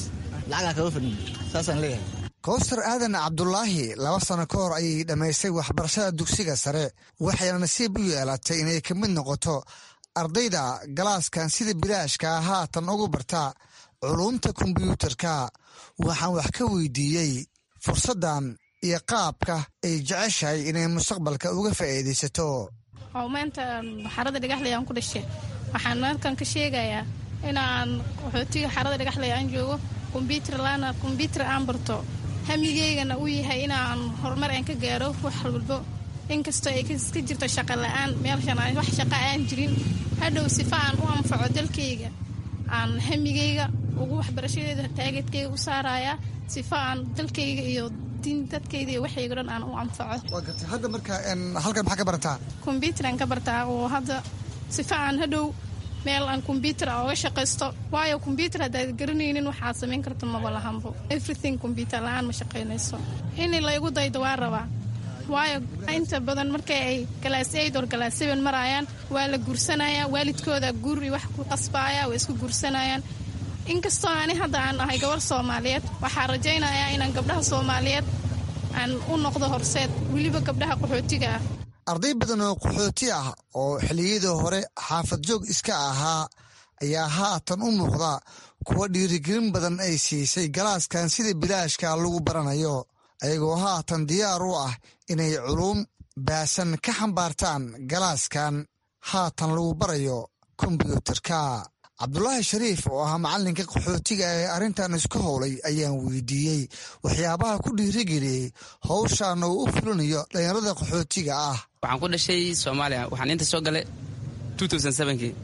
lacagaa kaga fadhin saasaan leeyahay kowsar aadan cabdulaahi laba sano ka hor ayay dhammaystay waxbarashada dugsiga sare waxayna nasiib u yeelatay inay ka mid noqoto ardayda galaaskan sida bilaashka haatan ugu barta culuumta kombyuutarka waxaan wax ka weydiiyey fursaddan iyo qaabka ay jeceshahay inay mustaqbalka uga faa'iidaysato oo maanta xarada dhagaxley aan ku dhashay waxaan halkan ka sheegayaa inaan qaxootiga xarada dhagaxley aan joogo kombyuutar laana kombyuutar aan barto hamigeygana uu yahay inaan horumar aan ka gaaro wax walbo inkastoo ay ka jirto shaqa la-aan meelshan wax shaqa aan jirin hadhow sifa aan u anfaco dalkayga aan hamigeyga ugu waxbarashadeeda taageedkayga u saarayaa sifa aan dalkayga iyo diin dadkayda iyo waxayga dhan aan u anfaco hadda marka halkan maxaa ka barataa kombyuutaraan ka bartaa oo hadda sifa aan hadhow meel aan kombyuutar a oga shaqaysto waayo kombyuutar haddaad garanaynin waxaad samayn karto maba lahanbo everything kombyuutar la-aan ma shaqaynayso in laygu daydo waa rabaa waayo inta badan markay ay galaas aid or galaas seven maraayaan waa la guursanaya waalidkooda guuri wax ku qasbaaya waa isku guursanayaan inkastoo ani hadda aan ahay gabar soomaaliyeed waxaa rajaynayaa inaan gabdhaha soomaaliyeed aan u noqdo horseed weliba gabdhaha qaxootiga ah arday badan oo qaxooti ah oo xilliyadii hore xaafad joog iska ahaa ayaa haatan u muuqda kuwa dhiirigelin badan ay siisay galaaskan sida bilaashka lagu baranayo ayagoo haatan diyaar u ah inay culuum baasan ka xambaartaan galaaskan haatan lagu barayo kombyuutarka cabdulaahi shariif oo ahaa macallinka qaxootiga ee arrintan isku howlay ayaan weydiiyey waxyaabaha ku dhiirigeliyey howshan uu u fulinayo dhallinyarada qaxootiga ah waxaan ku dhashay soomaaliya waxaan inta soo galay kii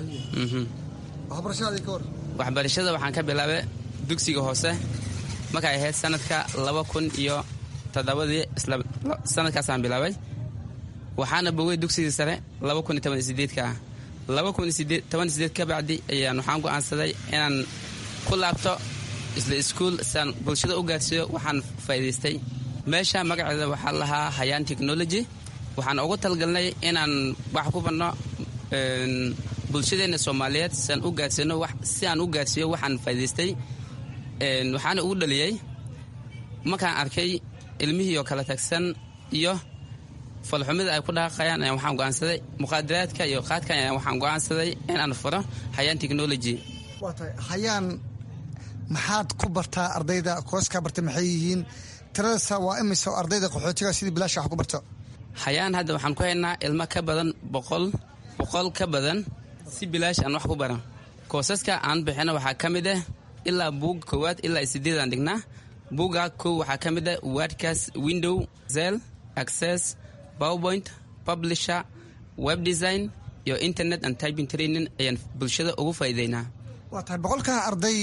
waxbarashada waxaan ka bilaabay dugsiga hoose markay ahayd sanadka laba kun iyo toddobadii sanadkaasaan bilaabay waxaana bogay dugsigii sare laba kun iyo toban iyo sideedka ah laba kun iyo toban iyo sideed ka bacdi ayaan waxaan go'aansaday inaan ku laabto isla iskuol siaan bulshada u gaarsiiyo waxaan faa'iidaystay meesha magaceeda waxaa lahaa hayaan technology waxaan ugu talgalnay inaan wax ku banno bulshadeenna soomaaliyeed siaan u gaarsiino si aan u gaarsiiyo waxaan faa'idaystay waxaana ugu dhaliyey markaan arkay ilmihii oo kala tagsan iyo falxumida ay ku dhaqaqayaan ayaan waxaan go'aansaday muqaadaraadka iyo qaadkan ayaan waxaan go'aansaday inaan furo hayaan technology waa tahay hayaan maxaad ku bartaa ardayda kooskaa bartay maxay yihiin tiradasa waa imise ardayda qaxootiga sidii bilaasha wax ku barto hayaan hadda waxaan ku haynaa ilmo ka badan boqol boqol ka badan si bilaash aan wax ku baran koosaska aan bixino waxaa ka mid ah ilaa buug koowaad ilaa sideedaan dhignaa buugga kow waxaa ka mid ah wordcas window zel access powerpoint publisher web design iyo internet and typing training ayaan bulshada ugu faa'iideynaa waa tahay boqolkaa arday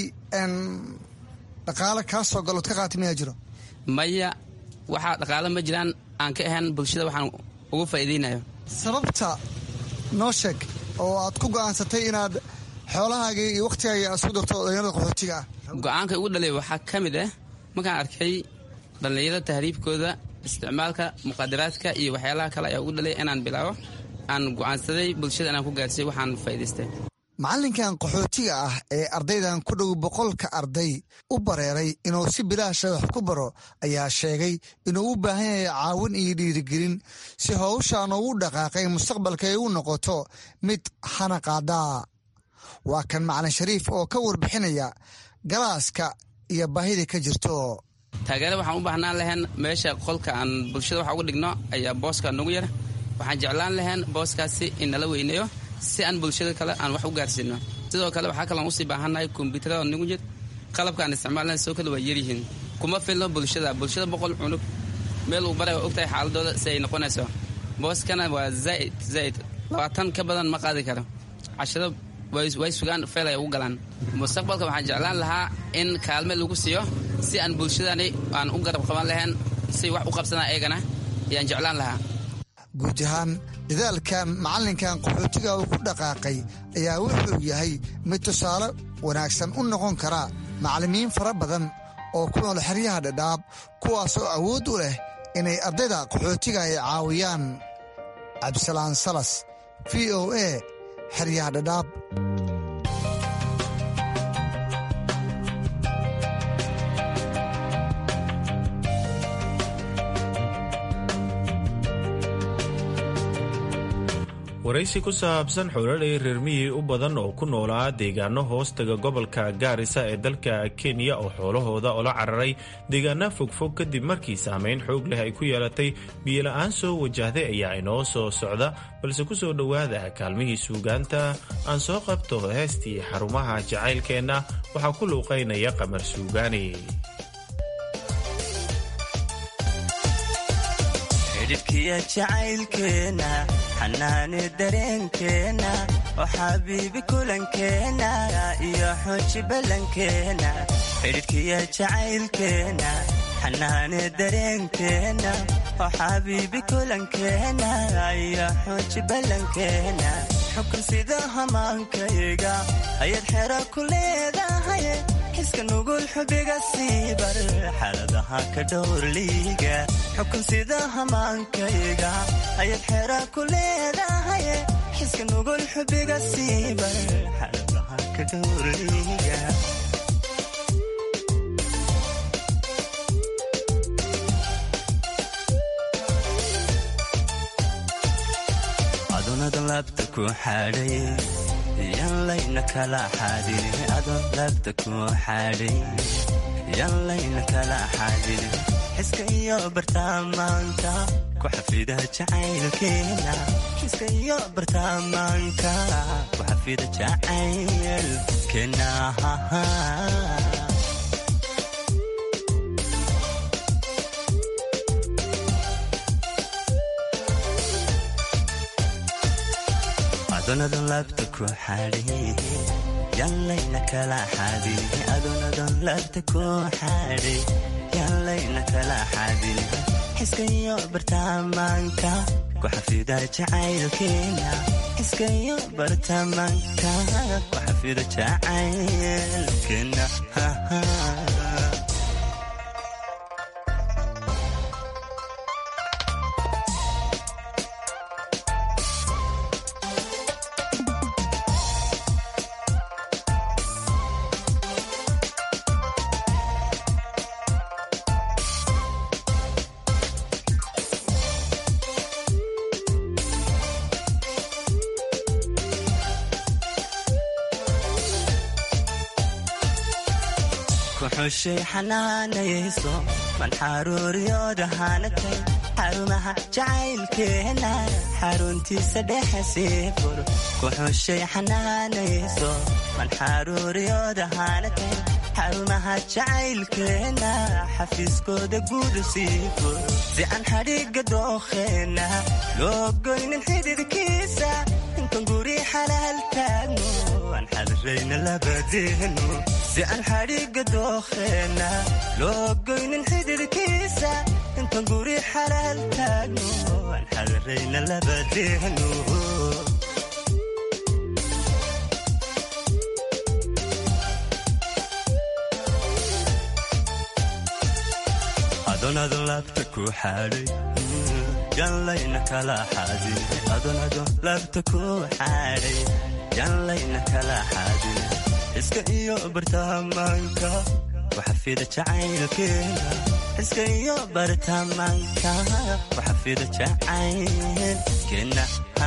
dhaqaale kaa soo galood ka qaatay mayaa jiro maya waxaa dhaqaale ma jiraan aan ka ahayn bulshada waxaan ugu faa'iideynayo sababta noo sheeg oo aad ku go'aansatay inaad xoolahaaga iyo wakhtigaaga aad isku darto dhallinyarada qaxootiga ah go-aanka ugu dhalay waxaa ka mid ah markaan arkay dhallinyarada tahriibkooda isticmaalka muqaadaraadka iyo waxyaalaha kale ayaa ugu dhalay inaan bilaabo aan go'aansaday bulshada inaan ku gaarsiiyo waxaan faa'idaystay macallinkan qaxootiga ah ee ardaydan ku dhow boqolka arday u bareeray inuu si bilaasha wax ku baro ayaa sheegay inuu u baahan yahay caawin iyo dhiirigelin si howshan ugu dhaqaaqay mustaqbalka ay u noqoto mid xanaqaadaa waa kan macalin shariif oo ka warbixinaya galaaska iyo baahida ka jirto taageere waxaan u baahnaan lahayn meesha qolka aan bulshada wax uga dhigno ayaa booska nagu yar waxaan jeclaan lahayn booskaasi in nala weyneeyo si aan bulshada kale aan wax u gaarsiino sidoo kale waxaa kalean usii baahannahay kombyuutarada nagu jir qalabka aan isticmaalna sidoo kale waa yaryihiin kuma filno bulshada bulshada boqol cunug meel uu baray waa ogtahay xaaladooda si ay noqonayso booskana waa zaaid zaaid labaatan ka badan ma qaadi karo cashado way sugaan feel ay ugu galaan mustaqbalka waxaan jeclaan lahaa in kaalme lagu siiyo si aan bulshadani aan u garab qaban lahayn si wax u qabsadaan eegana ayaan jeclaan lahaa guud ahaan dadaalkan macallinkan qaxootiga uu ku dhaqaaqay ayaa wuxuu yahay mid tusaale wanaagsan u noqon kara macallimiin fara badan oo ku nool xeryaha dhadhaab kuwaasoo awood u leh inay ardayda qaxootiga ay caawiyaan cabdisalaan salas v o a xeryaha dhadhaab waraysi ku saabsan xoolalay reermiyii u badan oo ku noolaa deegaano hoostaga gobolka gaarisa ee dalka kenya oo xoolahooda ola cararay deegaana fogfog kadib markii saameyn xoog leh ay ku yeelatay biyola-aan soo wajahday ayaa inoo soo socda balse ku soo dhowaada kaalmihii suugaanta aan soo qabto heestii xarumaha jacaylkeenna waxaa ku luuqaynaya qamar suugaani xidhibkiya jacaylkeena xanaani dareenkeena oo xabiibi kulankeena iyo xooji ballankeena xidhibkiya jacaylkeena xanaani dareenkeena oo xabiibi kulankeena iyo xooji ballankeena xukun sida hamaankayga ayaad xero ku leedahay xiska nugul xubiga siibar xaaladaha ka dhowrliiga xukun sida hamaankayga ayaad xera ku leedahay xiska nugul xubiga siibar xaaladaha ka dhowrliiga adunadan laabta ku xadhay yan layna kala xadin adon laabta ku xadhay yan layna kala xadin xiska iyo bartaamaanka ku xafida jacaylkeena xiska iyo bartaamaanka ku xafida jacaylkeena adonadan laabta ku xadhay yanlayna kala xadin adonadan laabta ku xadhay yanlayna kala xadin xiska iyo bartaamaanka ku xafida jacaylkeena xiska iyo bartaamaanka ku xafida jacaylkeena kuxushay xanaanayayso man xaruuriyoodahaanatay xarumaha jacaylkeena xaruntiisa dhexe sii fur kuxushay xanaanayayso man xaruuriyoodahaanatay xarumaha jacaylkeena xafiiskooda guudu sii fur si aan xadhiga dookheena loo goynin xididkiisa intan guri xalaal taagno aan xadirayna labadeenu si aan xadhiga dookheena loo goynin xididkiisa intan guri xalaal taagno aan xadirayna labadeenu adonadon laabta ku xadhay yanlayna kala xadin adonadon laabta ku xadhay yanlayna kala xadin xiska iyo bartaamaanka ku xafida jacaylkeena xiska iyo bartaamaanka ku xafida jacaylkeena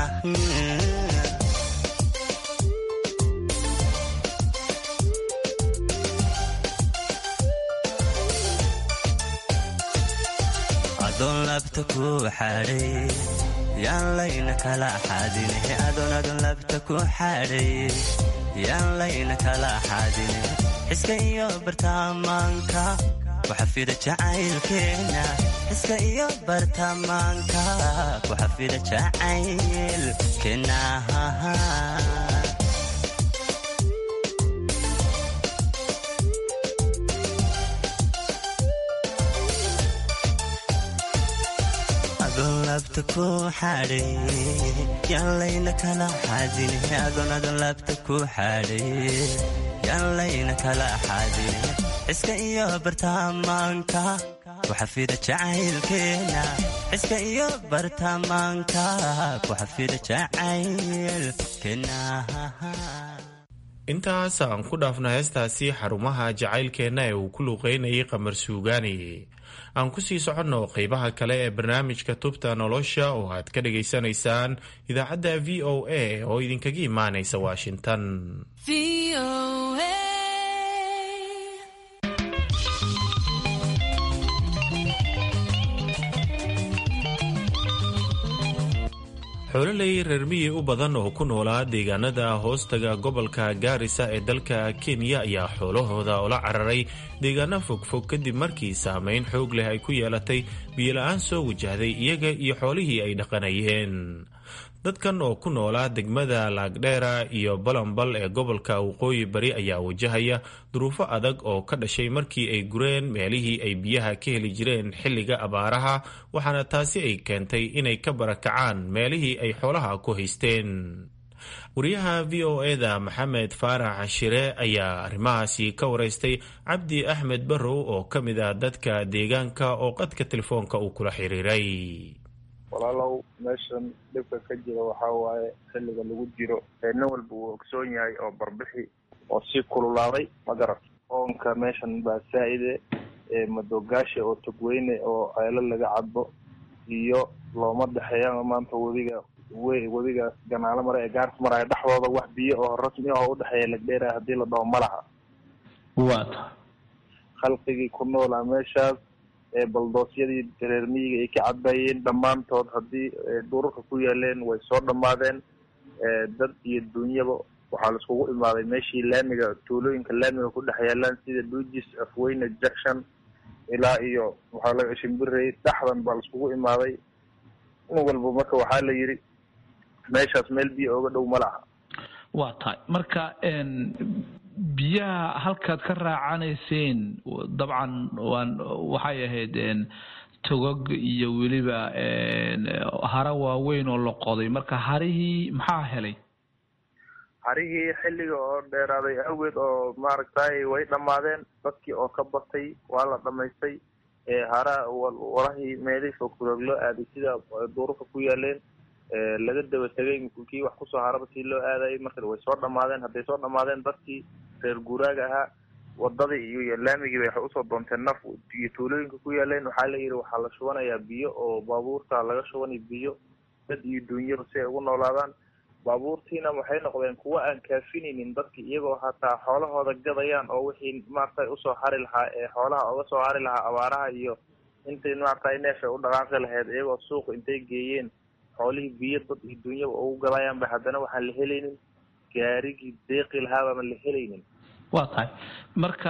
adoon labta ku xadhay yaan layna kala xadin adoon adoon labta ku xadhay yaan layna kala xadin xiska iyo bartaamaanka ku xafida jacaylkeena xiska iyo bartaamaanka ku xafida jacaylkeena adoon labta ku xadhay yaan layna kala xadin adoon adoon labta ku xadhay yaan layna kala xadin xiska iyo bartaamaanka ku xafida jacaylkeena xiska iyo bartaamaanka ku xafida jacaylkeena intaas aan ku dhaafna heestaasi xarumaha jacaylkeenna ee uu ku luuqeynayay qamar suugaani aan kusii soconno qeybaha kale ee barnaamijka tubta nolosha oo aad ka dhagaysanaysaan idaacadda v o a oo idinkaga imaanaysa washington xoololey reer miyi u badan oo ku noolaa deegaanada hoostaga gobolka gaarisa ee dalka kenya ayaa xoolahooda ula cararay deegaano fogfog kadib markii saameyn xoog leh ay ku yeelatay biyola-aan soo wajahday iyaga iyo xoolihii ay dhaqanayeen dadkan oo ku noolaa degmada laagdheera iyo balambal ee gobolka waqooyi bari ayaa wajahaya duruufo adag oo ka dhashay markii ay gureen meelihii ay biyaha ka heli jireen xilliga abaaraha waxaana taasi ay keentay inay ka barakacaan meelihii ay xoolaha ku haysteen wariyaha v o eda maxamed faarax cashire ayaa arrimahaasi ka waraystay cabdi axmed barrow oo ka mid ah dadka deegaanka oo qadka telefoonka uu kula xiriiray walaalow meeshan dhibka ka jira waxaa waaye xilliga lagu jiro nin walba uu ogsoon yahay oo barbixi oo sii kululaaday ma garat oonka meeshan baa saa-ide madogaashi oo togweyne oo ceelo laga cadbo iyo looma dhexeeya maanta wadiga we wadigaas ganaalo mare ee gaarka maraya dhexdooda wax biyo oo rasmi ah oo udhexeeya lagdheera haddii la dhaho ma laha wata khalqigii ku noolaa meeshaas baldoosyadii reer miyiga ay ka cadbayeen dhammaantood haddii dhurarka ku yaaleen way soo dhammaadeen dad iyo dunyaba waxaa laiskugu imaaday meeshii laamiga tuulooyinka laamiga ku dhex yaalaan sida duujis afweyne jackson ilaa iyo waxaa laga shimbirey dhexdan baa laiskugu imaaday in walba marka waxaa la yidhi meeshaas meel biyo ooga dhow ma laha waa tahay marka biyaha halkaad ka raacanayseen dabcan waan waxay ahayd togog iyo weliba hara waaweyn oo la qoday marka harihii maxaa helay harihii xilliga oo dheeraaday awgeed oo maaragtay way dhammaadeen dadkii oo ka batay waa la dhamaystay hara warahii meelihii fogfurog loo aaday sida duurarka ku yaaleen laga daba tegay kii wax kusoo haraba sii loo aadayay marka way soo dhamaadeen hadday soo dhamaadeen dadkii reer guuraaga ahaa wadadii iyo laamigii bay waxay usoo doonteen naf iyo tuulooyinka ku yaaleen waxaa la yidhi waxaa la shubanayaa biyo oo baabuurta laga shubanay biyo dad iyo duunyaba si ay ugu noolaadaan baabuurtiina waxay noqdeen kuwa aan kaafinaynin dadki iyagoo hataa xoolahooda gadayaan oo wixii maaragtay usoo hari lahaa ee xoolaha oga soo hari lahaa abaaraha iyo intay maaragtay neef ay u dhaqaaqi lahayd iyagoo suuqa intay geeyeen xoolihii biyo dad iyo duunyaba ugu gadayaan ba haddana waxaan la helaynin gaarigii deeqi lahaabaan la helaynin waa tahay marka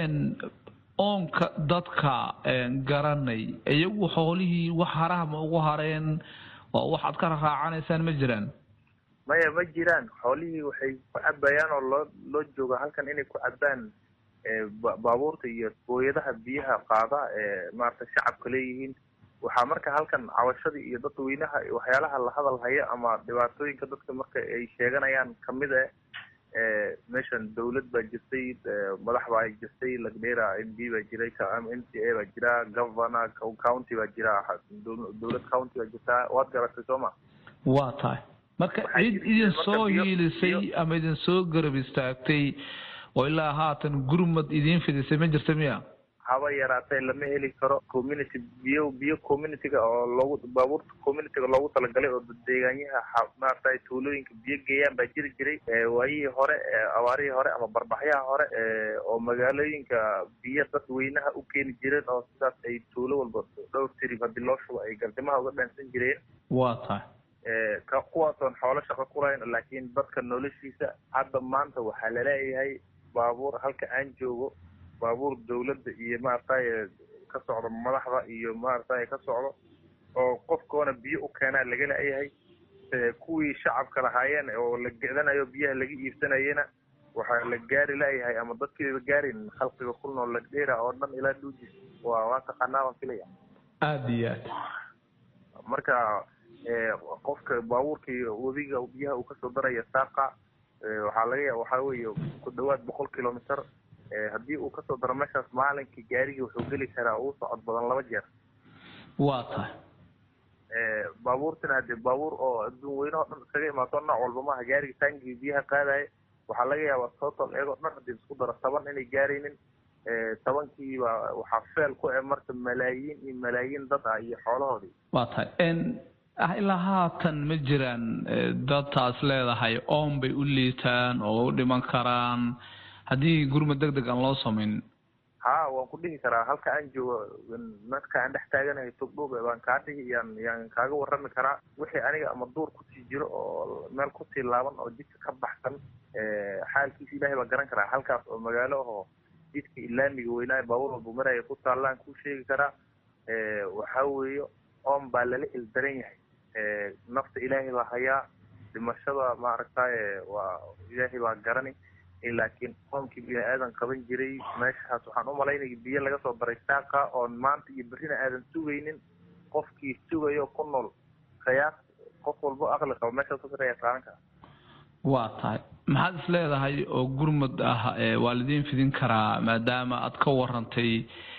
oonka dadka garanay iyagu xoolihii wax haraha ma ugu hareen oo waxaad ka raacanaysaan ma jiraan maya ma jiraan xoolihii waxay ku cabayaan oo loo loo jooga halkan inay ku cabaan baabuurta iyo booyadaha biyaha qaada ee maaragtay shacabka leeyihiin waxaa marka halkan cawashadii iyo dadweynaha waxyaalaha la hadal haya ama dhibaatooyinka dadka marka ay sheeganayaan kamid e meeshan dawlad baa jirtay madax baa jirtay lagdheera m d baa jiray m c a baa jira governor county baa jira dawlad county baa jirtaa waad garatay soo ma waa tahay marka cid idin soo hiilisay ama idin soo garab istaagtay oo ilaa haatan gurmad idiin fidisay ma jirta miya haba yaraatee lama heli karo community biyo biyo communityga oo loogu baabuurta communityga loogu talagalay oo deegaanyaha maaragtay tuulooyinka biyo geeyaan baa jiri jiray waayihii hore abaarihii hore ama barbaxyaha hore oo magaalooyinka biyo dadweynaha u keeni jireen oo sidaas ay tuulo walba dhowr tirib haddii loo shubo ay gardimaha uga dhaansan jireen waa tahay kuwaasoon xoolo shaqo ku lahayn laakiin dadka noloshiisa hadda maanta waxaa laleeyahay baabuur halka aan joogo baabuur dawladda iyo maaragtay ka socdo madaxda iyo maaragtay ka socdo oo qofkoona biyo u keenaa laga la-yahay kuwii shacabka lahaayeen oo la gecdanayo biyaha laga iibsanayena waxaa la gaari la-yahay ama dadkiiba gaarin khalqiga ku nool lagdheera oo dhan ilaa dhuujis waa waa taqaanaa waan filaya aada iyo aad marka qofka baabuurkii wadiga biyaha uu kasoo daraya saaqa waxaa laga waxaa weeye ku dhawaad boqol kilometer haddii uu kasoo daro meeshaas maalinkii gaarigii wuxuu geli karaa uu socod badan laba jeer waa tahay baabuurtina hadee baabuur oo adduun weynaho dhan iskaga imaato nooc walba maaha gaariga taangii biyaha qaadaya waxaa laga yaabaa total iyagoo dhan hadii isku daro toban inay gaaraynin tobankiiba waxaa feel ku e marka malaayiin iyo malaayiin dad ah iyo xoolahoodii waa tahay ilaa haatan ma jiraan dadtaas leedahay oon bay u liitaan oo u dhiman karaan haddii gurmad deg deg aan loo samaynin ha waan ku dhihi karaa halka aan joogo marka aan dhex taaganahay togdhog baan kaa dhihi yaan yaan kaaga warrami karaa wixii aniga ama duur kusii jiro oo meel kusii laaban oo jidka ka baxsan xaalkiisa ilaahay baa garan karaa halkaas oo magaalo ahoo jidka ilaamiga weynaa baabuur walba maraya ku taallaan kuu sheegi karaa waxaa weeye oon baa lala ildaran yahay nafta ilaahay baa hayaa dhimashada maaragtaye waa ilaahay baa garani laakiin qoomkii bini aadan qaban jiray meeshaas waxaan u malaynaya biyo laga soo daray saaqa oon maanta iyo berrina aadan sugaynin qofkii sugayo ku nool qiyaas qof walbo aqli qaba meeshaas ku saraya qaadan kara waa tahay maxaad is leedahay oo gurmud ah waa lidiin fidin karaa maadaama aad ka warantay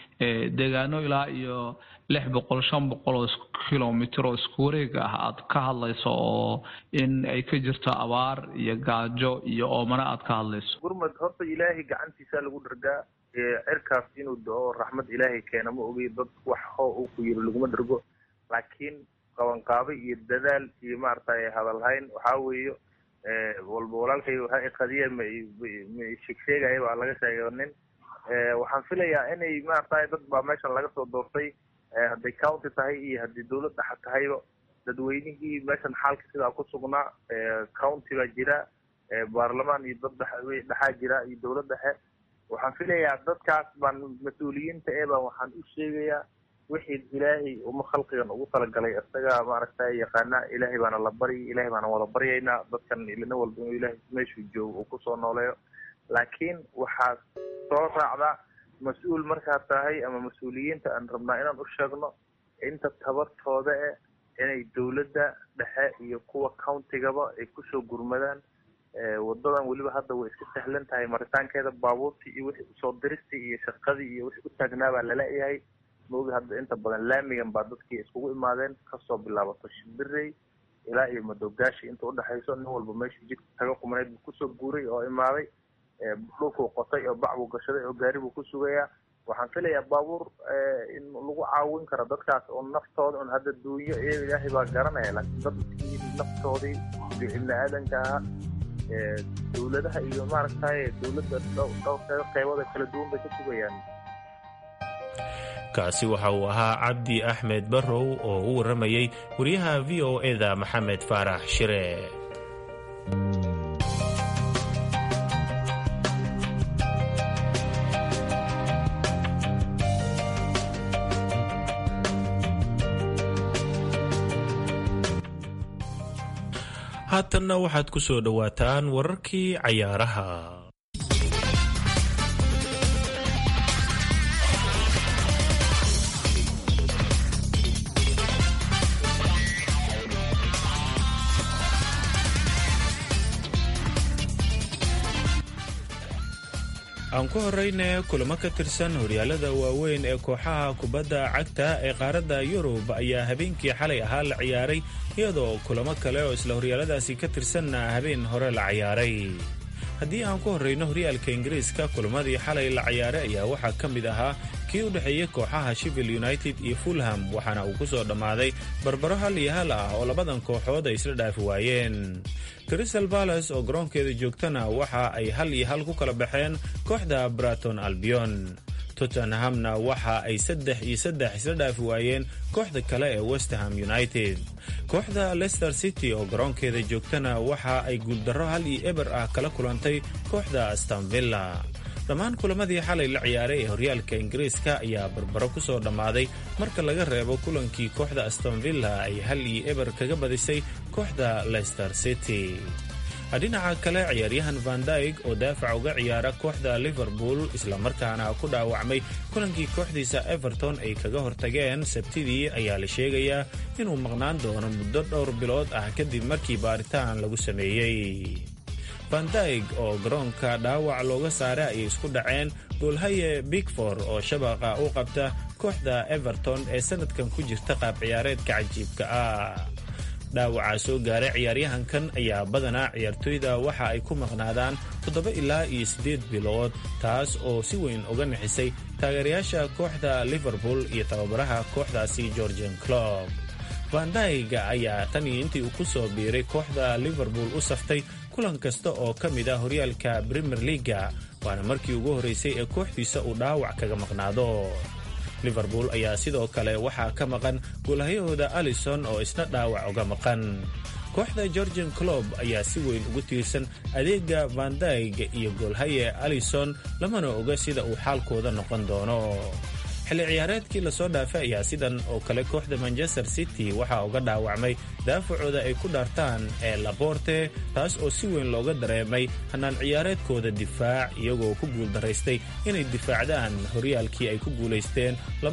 deegaano ilaa iyo lix boqol shan boqol oo kilomitr oo isku wareega ah aad ka hadlayso oo in ay ka jirto abaar iyo gaajo iyo oomana aad ka hadlayso gurmad horta ilaahay gacantiisa lagu dhargaa cirkaas inuu do-o raxmad ilaahay keena ma ogi dad wax hoo uu ku yiri laguma dhargo laakiin qabanqaabo iyo dadaal iyo maaragtay hadalhayn waxaa weeye walba walaalkay waxa iqadiya ma ma sheegsheegaya baa laga sheegay nin waxaan filayaa inay maaragtay dad baa meeshan laga soo doortay hadday county tahay iyo haddii dawlad dhexa tahayba dadweynihii meeshan xaalka sidaa ku sugnaa county baa jira baarlamaan iyo dad dhex dhexaa jira iyo dawlad dhexe waxaan filayaa dadkaas baan mas-uuliyiinta ee baan waxaan u sheegayaa wixii ilaahay uma khalqigan ugu talagalay isaga maaragtay yaqaana ilaahay baana la baryi ilaahay baana wada baryaynaa dadkan ilina walba inuu ilaahay meeshuu joogo uu kusoo nooleeyo laakiin waxaa soo raacda mas-uul markaa tahay ama mas-uuliyiinta aan rabnaa inaan u sheegno inta tabartooda eh inay dawladda dhexe iyo kuwa countigaba ay kusoo gurmadaan wadadan weliba hadda way iska sahlan tahay maritaankeeda baabuurtii iyo wixii usoo diristii iyo shaqadii iyo wixii u taagnaa baa lala-yahay maogi hadda inta badan laamigan baa dadkii iskugu imaadeen kasoo bilaabato shimbirey ilaa iyo madogaashi inta udhexayso nin walba meeshuu jidka taga qumanayd buu kusoo guuray oo imaaday dhulkuu qotay oo bac buu gashaday oo gaari buu ku sugayaa waxaan filayaa baabuur in lagu caawin karo dadkaas oo naftooda un hadda duunyo iyaga ilaahay baa garanaya laakiin dadkii naftoodii ibni aadanka ahaa dawladaha iyo maaragtay dawladda dhowrkeeda qeybada kala duwan bay ka sugayaan kaasi waxa uu ahaa cabdi axmed barrow oo u warramayey wariyaha v o eda maxamed faarax shire haatanna waxaad ku soo dhowaataan wararkii cayaaraha aan ku horeyne kulamo ka tirsan horyaalada waaweyn ee kooxaha kubadda cagta ee qaaradda yurub ayaa habeenkii xalay ahaa la ciyaaray iyadoo kulamo kale oo isla horyaaladaasi ka tirsanna habeen hore la ciyaaray haddii aan ku horreyno horyaalka ingiriiska kulamadii xalay la ciyaaray ayaa waxaa ka mid ahaa kii u dhexeeyey kooxaha shivil united iyo fulham waxaana uu ku soo dhammaaday barbaro hal iyo hal ah oo labadan kooxood ay isla dhaafi waayeen crystal balas oo garoonkeeda joogtana waxa ay hal iyo hal ku kala baxeen kooxda braton albion tottenhamna waxa ay saddex iyo saddex isla dhaafi waayeen kooxda kale ee westerham united kooxda leicester city oo garoonkeeda joogtana waxa ay guuldarro hal iyo eber ah kala kulantay kooxda astonvilla dhammaan kulamadii xalay la ciyaaray ee horyaalka ingiriiska ayaa barbaro ku soo dhammaaday marka laga reebo kulankii kooxda astonvilla ay hal iyo eber kaga badisay kooxda leicester city dhinaca kale ciyaaryahan van dyg oo daafac uga ciyaara kooxda liverpool islamarkaana ku dhaawacmay kulankii kooxdiisa everton ay kaga hortageen sabtidii ayaa la sheegayaa inuu maqnaan doono muddo dhowr bilood ah kadib markii baaritaan lagu sameeyey van dyg oo garoonka dhaawac looga saaray ayay isku dhaceen goolhaye bigfor oo shabaqa u qabta kooxda everton ee sanadkan ku jirta qaab ciyaareedka cajiibka ah dhaawacaa soo gaaray ciyaaryahankan ayaa badanaa ciyaartoyda waxa ay ku maqnaadaan toddoba ilaa iyo siddeed bilood taas oo si weyn uga nixisay taageerayaasha kooxda liverpool iyo tababaraha kooxdaasi georgian clob vandayga ayaa tan iyo intii uu ku soo biiray kooxda liverpool u saftay kulan kasta oo ka mid ah horyaalka premier leaga waana markii ugu horraysay ee kooxdiisa uu dhaawac kaga maqnaado liverpool ayaa sidoo kale waxaa ka maqan goolhayahooda alison oo isna dhaawac uga maqan kooxda georgian clob ayaa si weyn ugu tiirsan adeega vandayg iyo goolhaye alison lamana oga sida uu xaalkooda noqon doono xilli ciyaareedkii lasoo dhaafay ayaa sidan oo kale kooxda manchester city waxaa uga dhaawacmay daafacooda ay ku dhaartaan ee laborte taas oo si weyn looga dareemay hannaan ciyaareedkooda difaac iyagoo ku guuldaraystay inay difaacdaan horyaalkii ay ku guulaysteen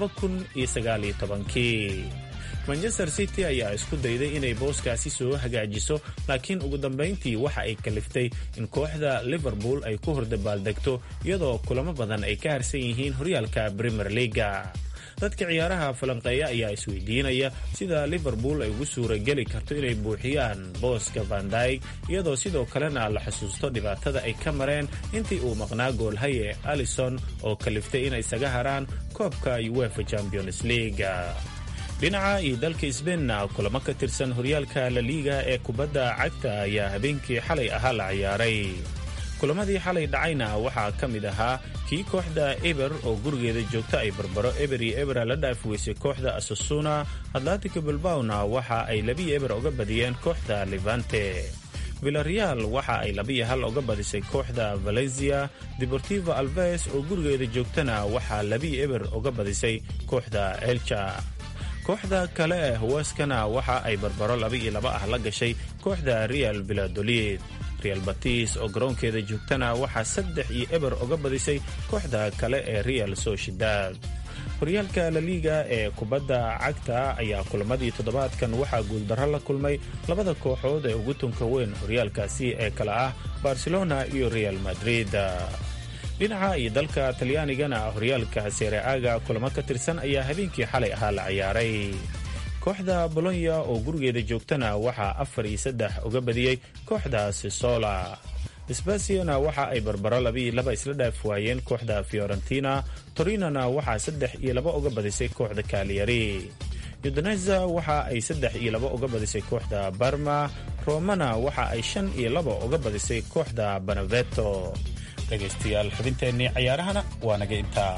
kii manchester city ayaa isku dayday inay booskaasi soo hagaajiso laakiin ugu dambayntii waxa ay kaliftay in kooxda liverpool ay ku hordabaaldegto iyadoo kulamo badan ay ka harsan yihiin horyaalka premier leaga dadka ciyaaraha falanqeeya ayaa isweydiinaya sida liverpool ay ugu suurageli karto inay buuxiyaan booska vandyg iyadoo sidoo kalena la xusuusto dhibaatada ay ka mareen intii uu maqnaa goolhaye alison oo kaliftay inay isaga haraan koobka uefa champions league dhinaca iyo dalka sbeinna kulamo ka tirsan horyaalka laliiga ee kubadda cagta ayaa habeenkii xalay ahaa la ciyaaray kulamadii xalay dhacayna waxaa ka mid ahaa kii kooxda eber oo gurigeeda joogta ay barbaro eber iyo ebera la dhaafi weysay kooxda asasuna atlantico bilbawna waxa ay labiyo eber uga badiyeen kooxda levante villareal waxa ay labiyo hal uga badisay kooxda valencia deportivo alves oo gurigeeda joogtana waxaa labiyo eber uga badisay kooxda elcha kooxda kale ee hawaaskana waxa ay barbaro laba iyo laba ah la gashay kooxda real villadolid real batis oo garoonkeeda joogtana waxaa saddex iyo eber uga badisay kooxda kale ee real sociedad horyaalka laliiga ee kubadda cagta ayaa kulamadii toddobaadkan waxaa guuldarro la kulmay labada kooxood ee ugu tunka weyn horyaalkaasi ee kale ah barcelona iyo real madrid dhinaca iyo dalka talyaanigana horyaalka sereaga kulamo ka tirsan ayaa habeenkii xalay ahaa la ciyaaray kooxda bolonya oo gurigeeda joogtana waxaa afar iyo saddex uga badiyey kooxda sisola sbasiana waxa ay barbaro labiiyo laba isla dhaaf waayeen kooxda fiorentina torinona waxaa saddex iyo laba uga badisay kooxda kaaliyari udoneza waxa ay saddex iyo laba uga badisay kooxda barma romana waxa ay shan iyo laba uga badisay kooxda banaveto dhegaystayaal xubinteennii cayaarahana waa naga intaa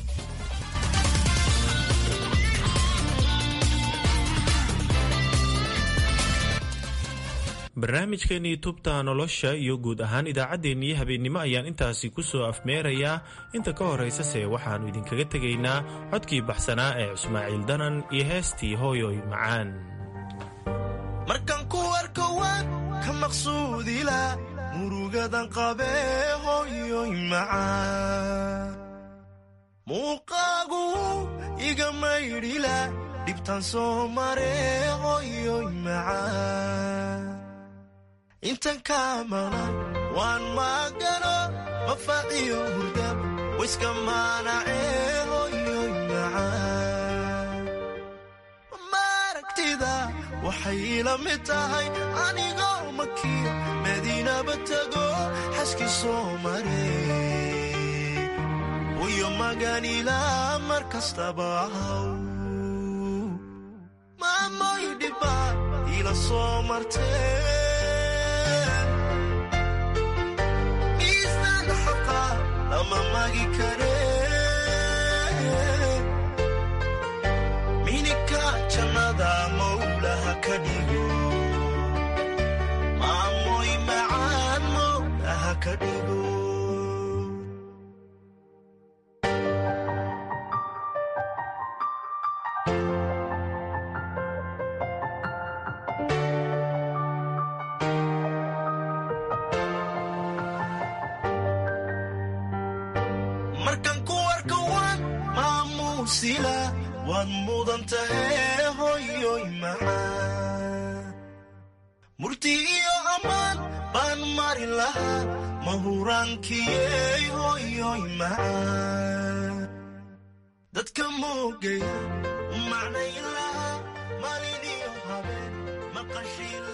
barnaamijkeennii tubta nolosha iyo guud ahaan idaacaddeenii habeennimo ayaan intaasi ku soo afmeerayaa inta ka horaysase waxaannu idinkaga tegaynaa codkii baxsanaa ee ismaaciil danan iyo heestii hooyoy macaan markan ku arko waan ka maqsuudila murugadan qabee hooyoy macaan muuqaagu iga maydhila dhibtan soo maree hooyoy macaan intan kaamana waan maagano mafaaciyo hurdab wayska maanacee hooyoy macaan maaragtida waxay ila mid tahay anigoo makiyo madiinaba tago xaski soo maree wayo maganila mar kastaba ahaw maamoy dhibba ila soo martee miisaan xaqa lama magi karee minika jannada mawlaha ka dhigo maamoy macaan mawlaha ka dhigo markan ku arka waan maamuusila waad mudan tahe hoyoy macaan murti iyo ammaan baan mari lahaa mahuraankiyey hoyoy macaan dadka moogaya u macnayn lahaa maalin iyo habeen maqashiin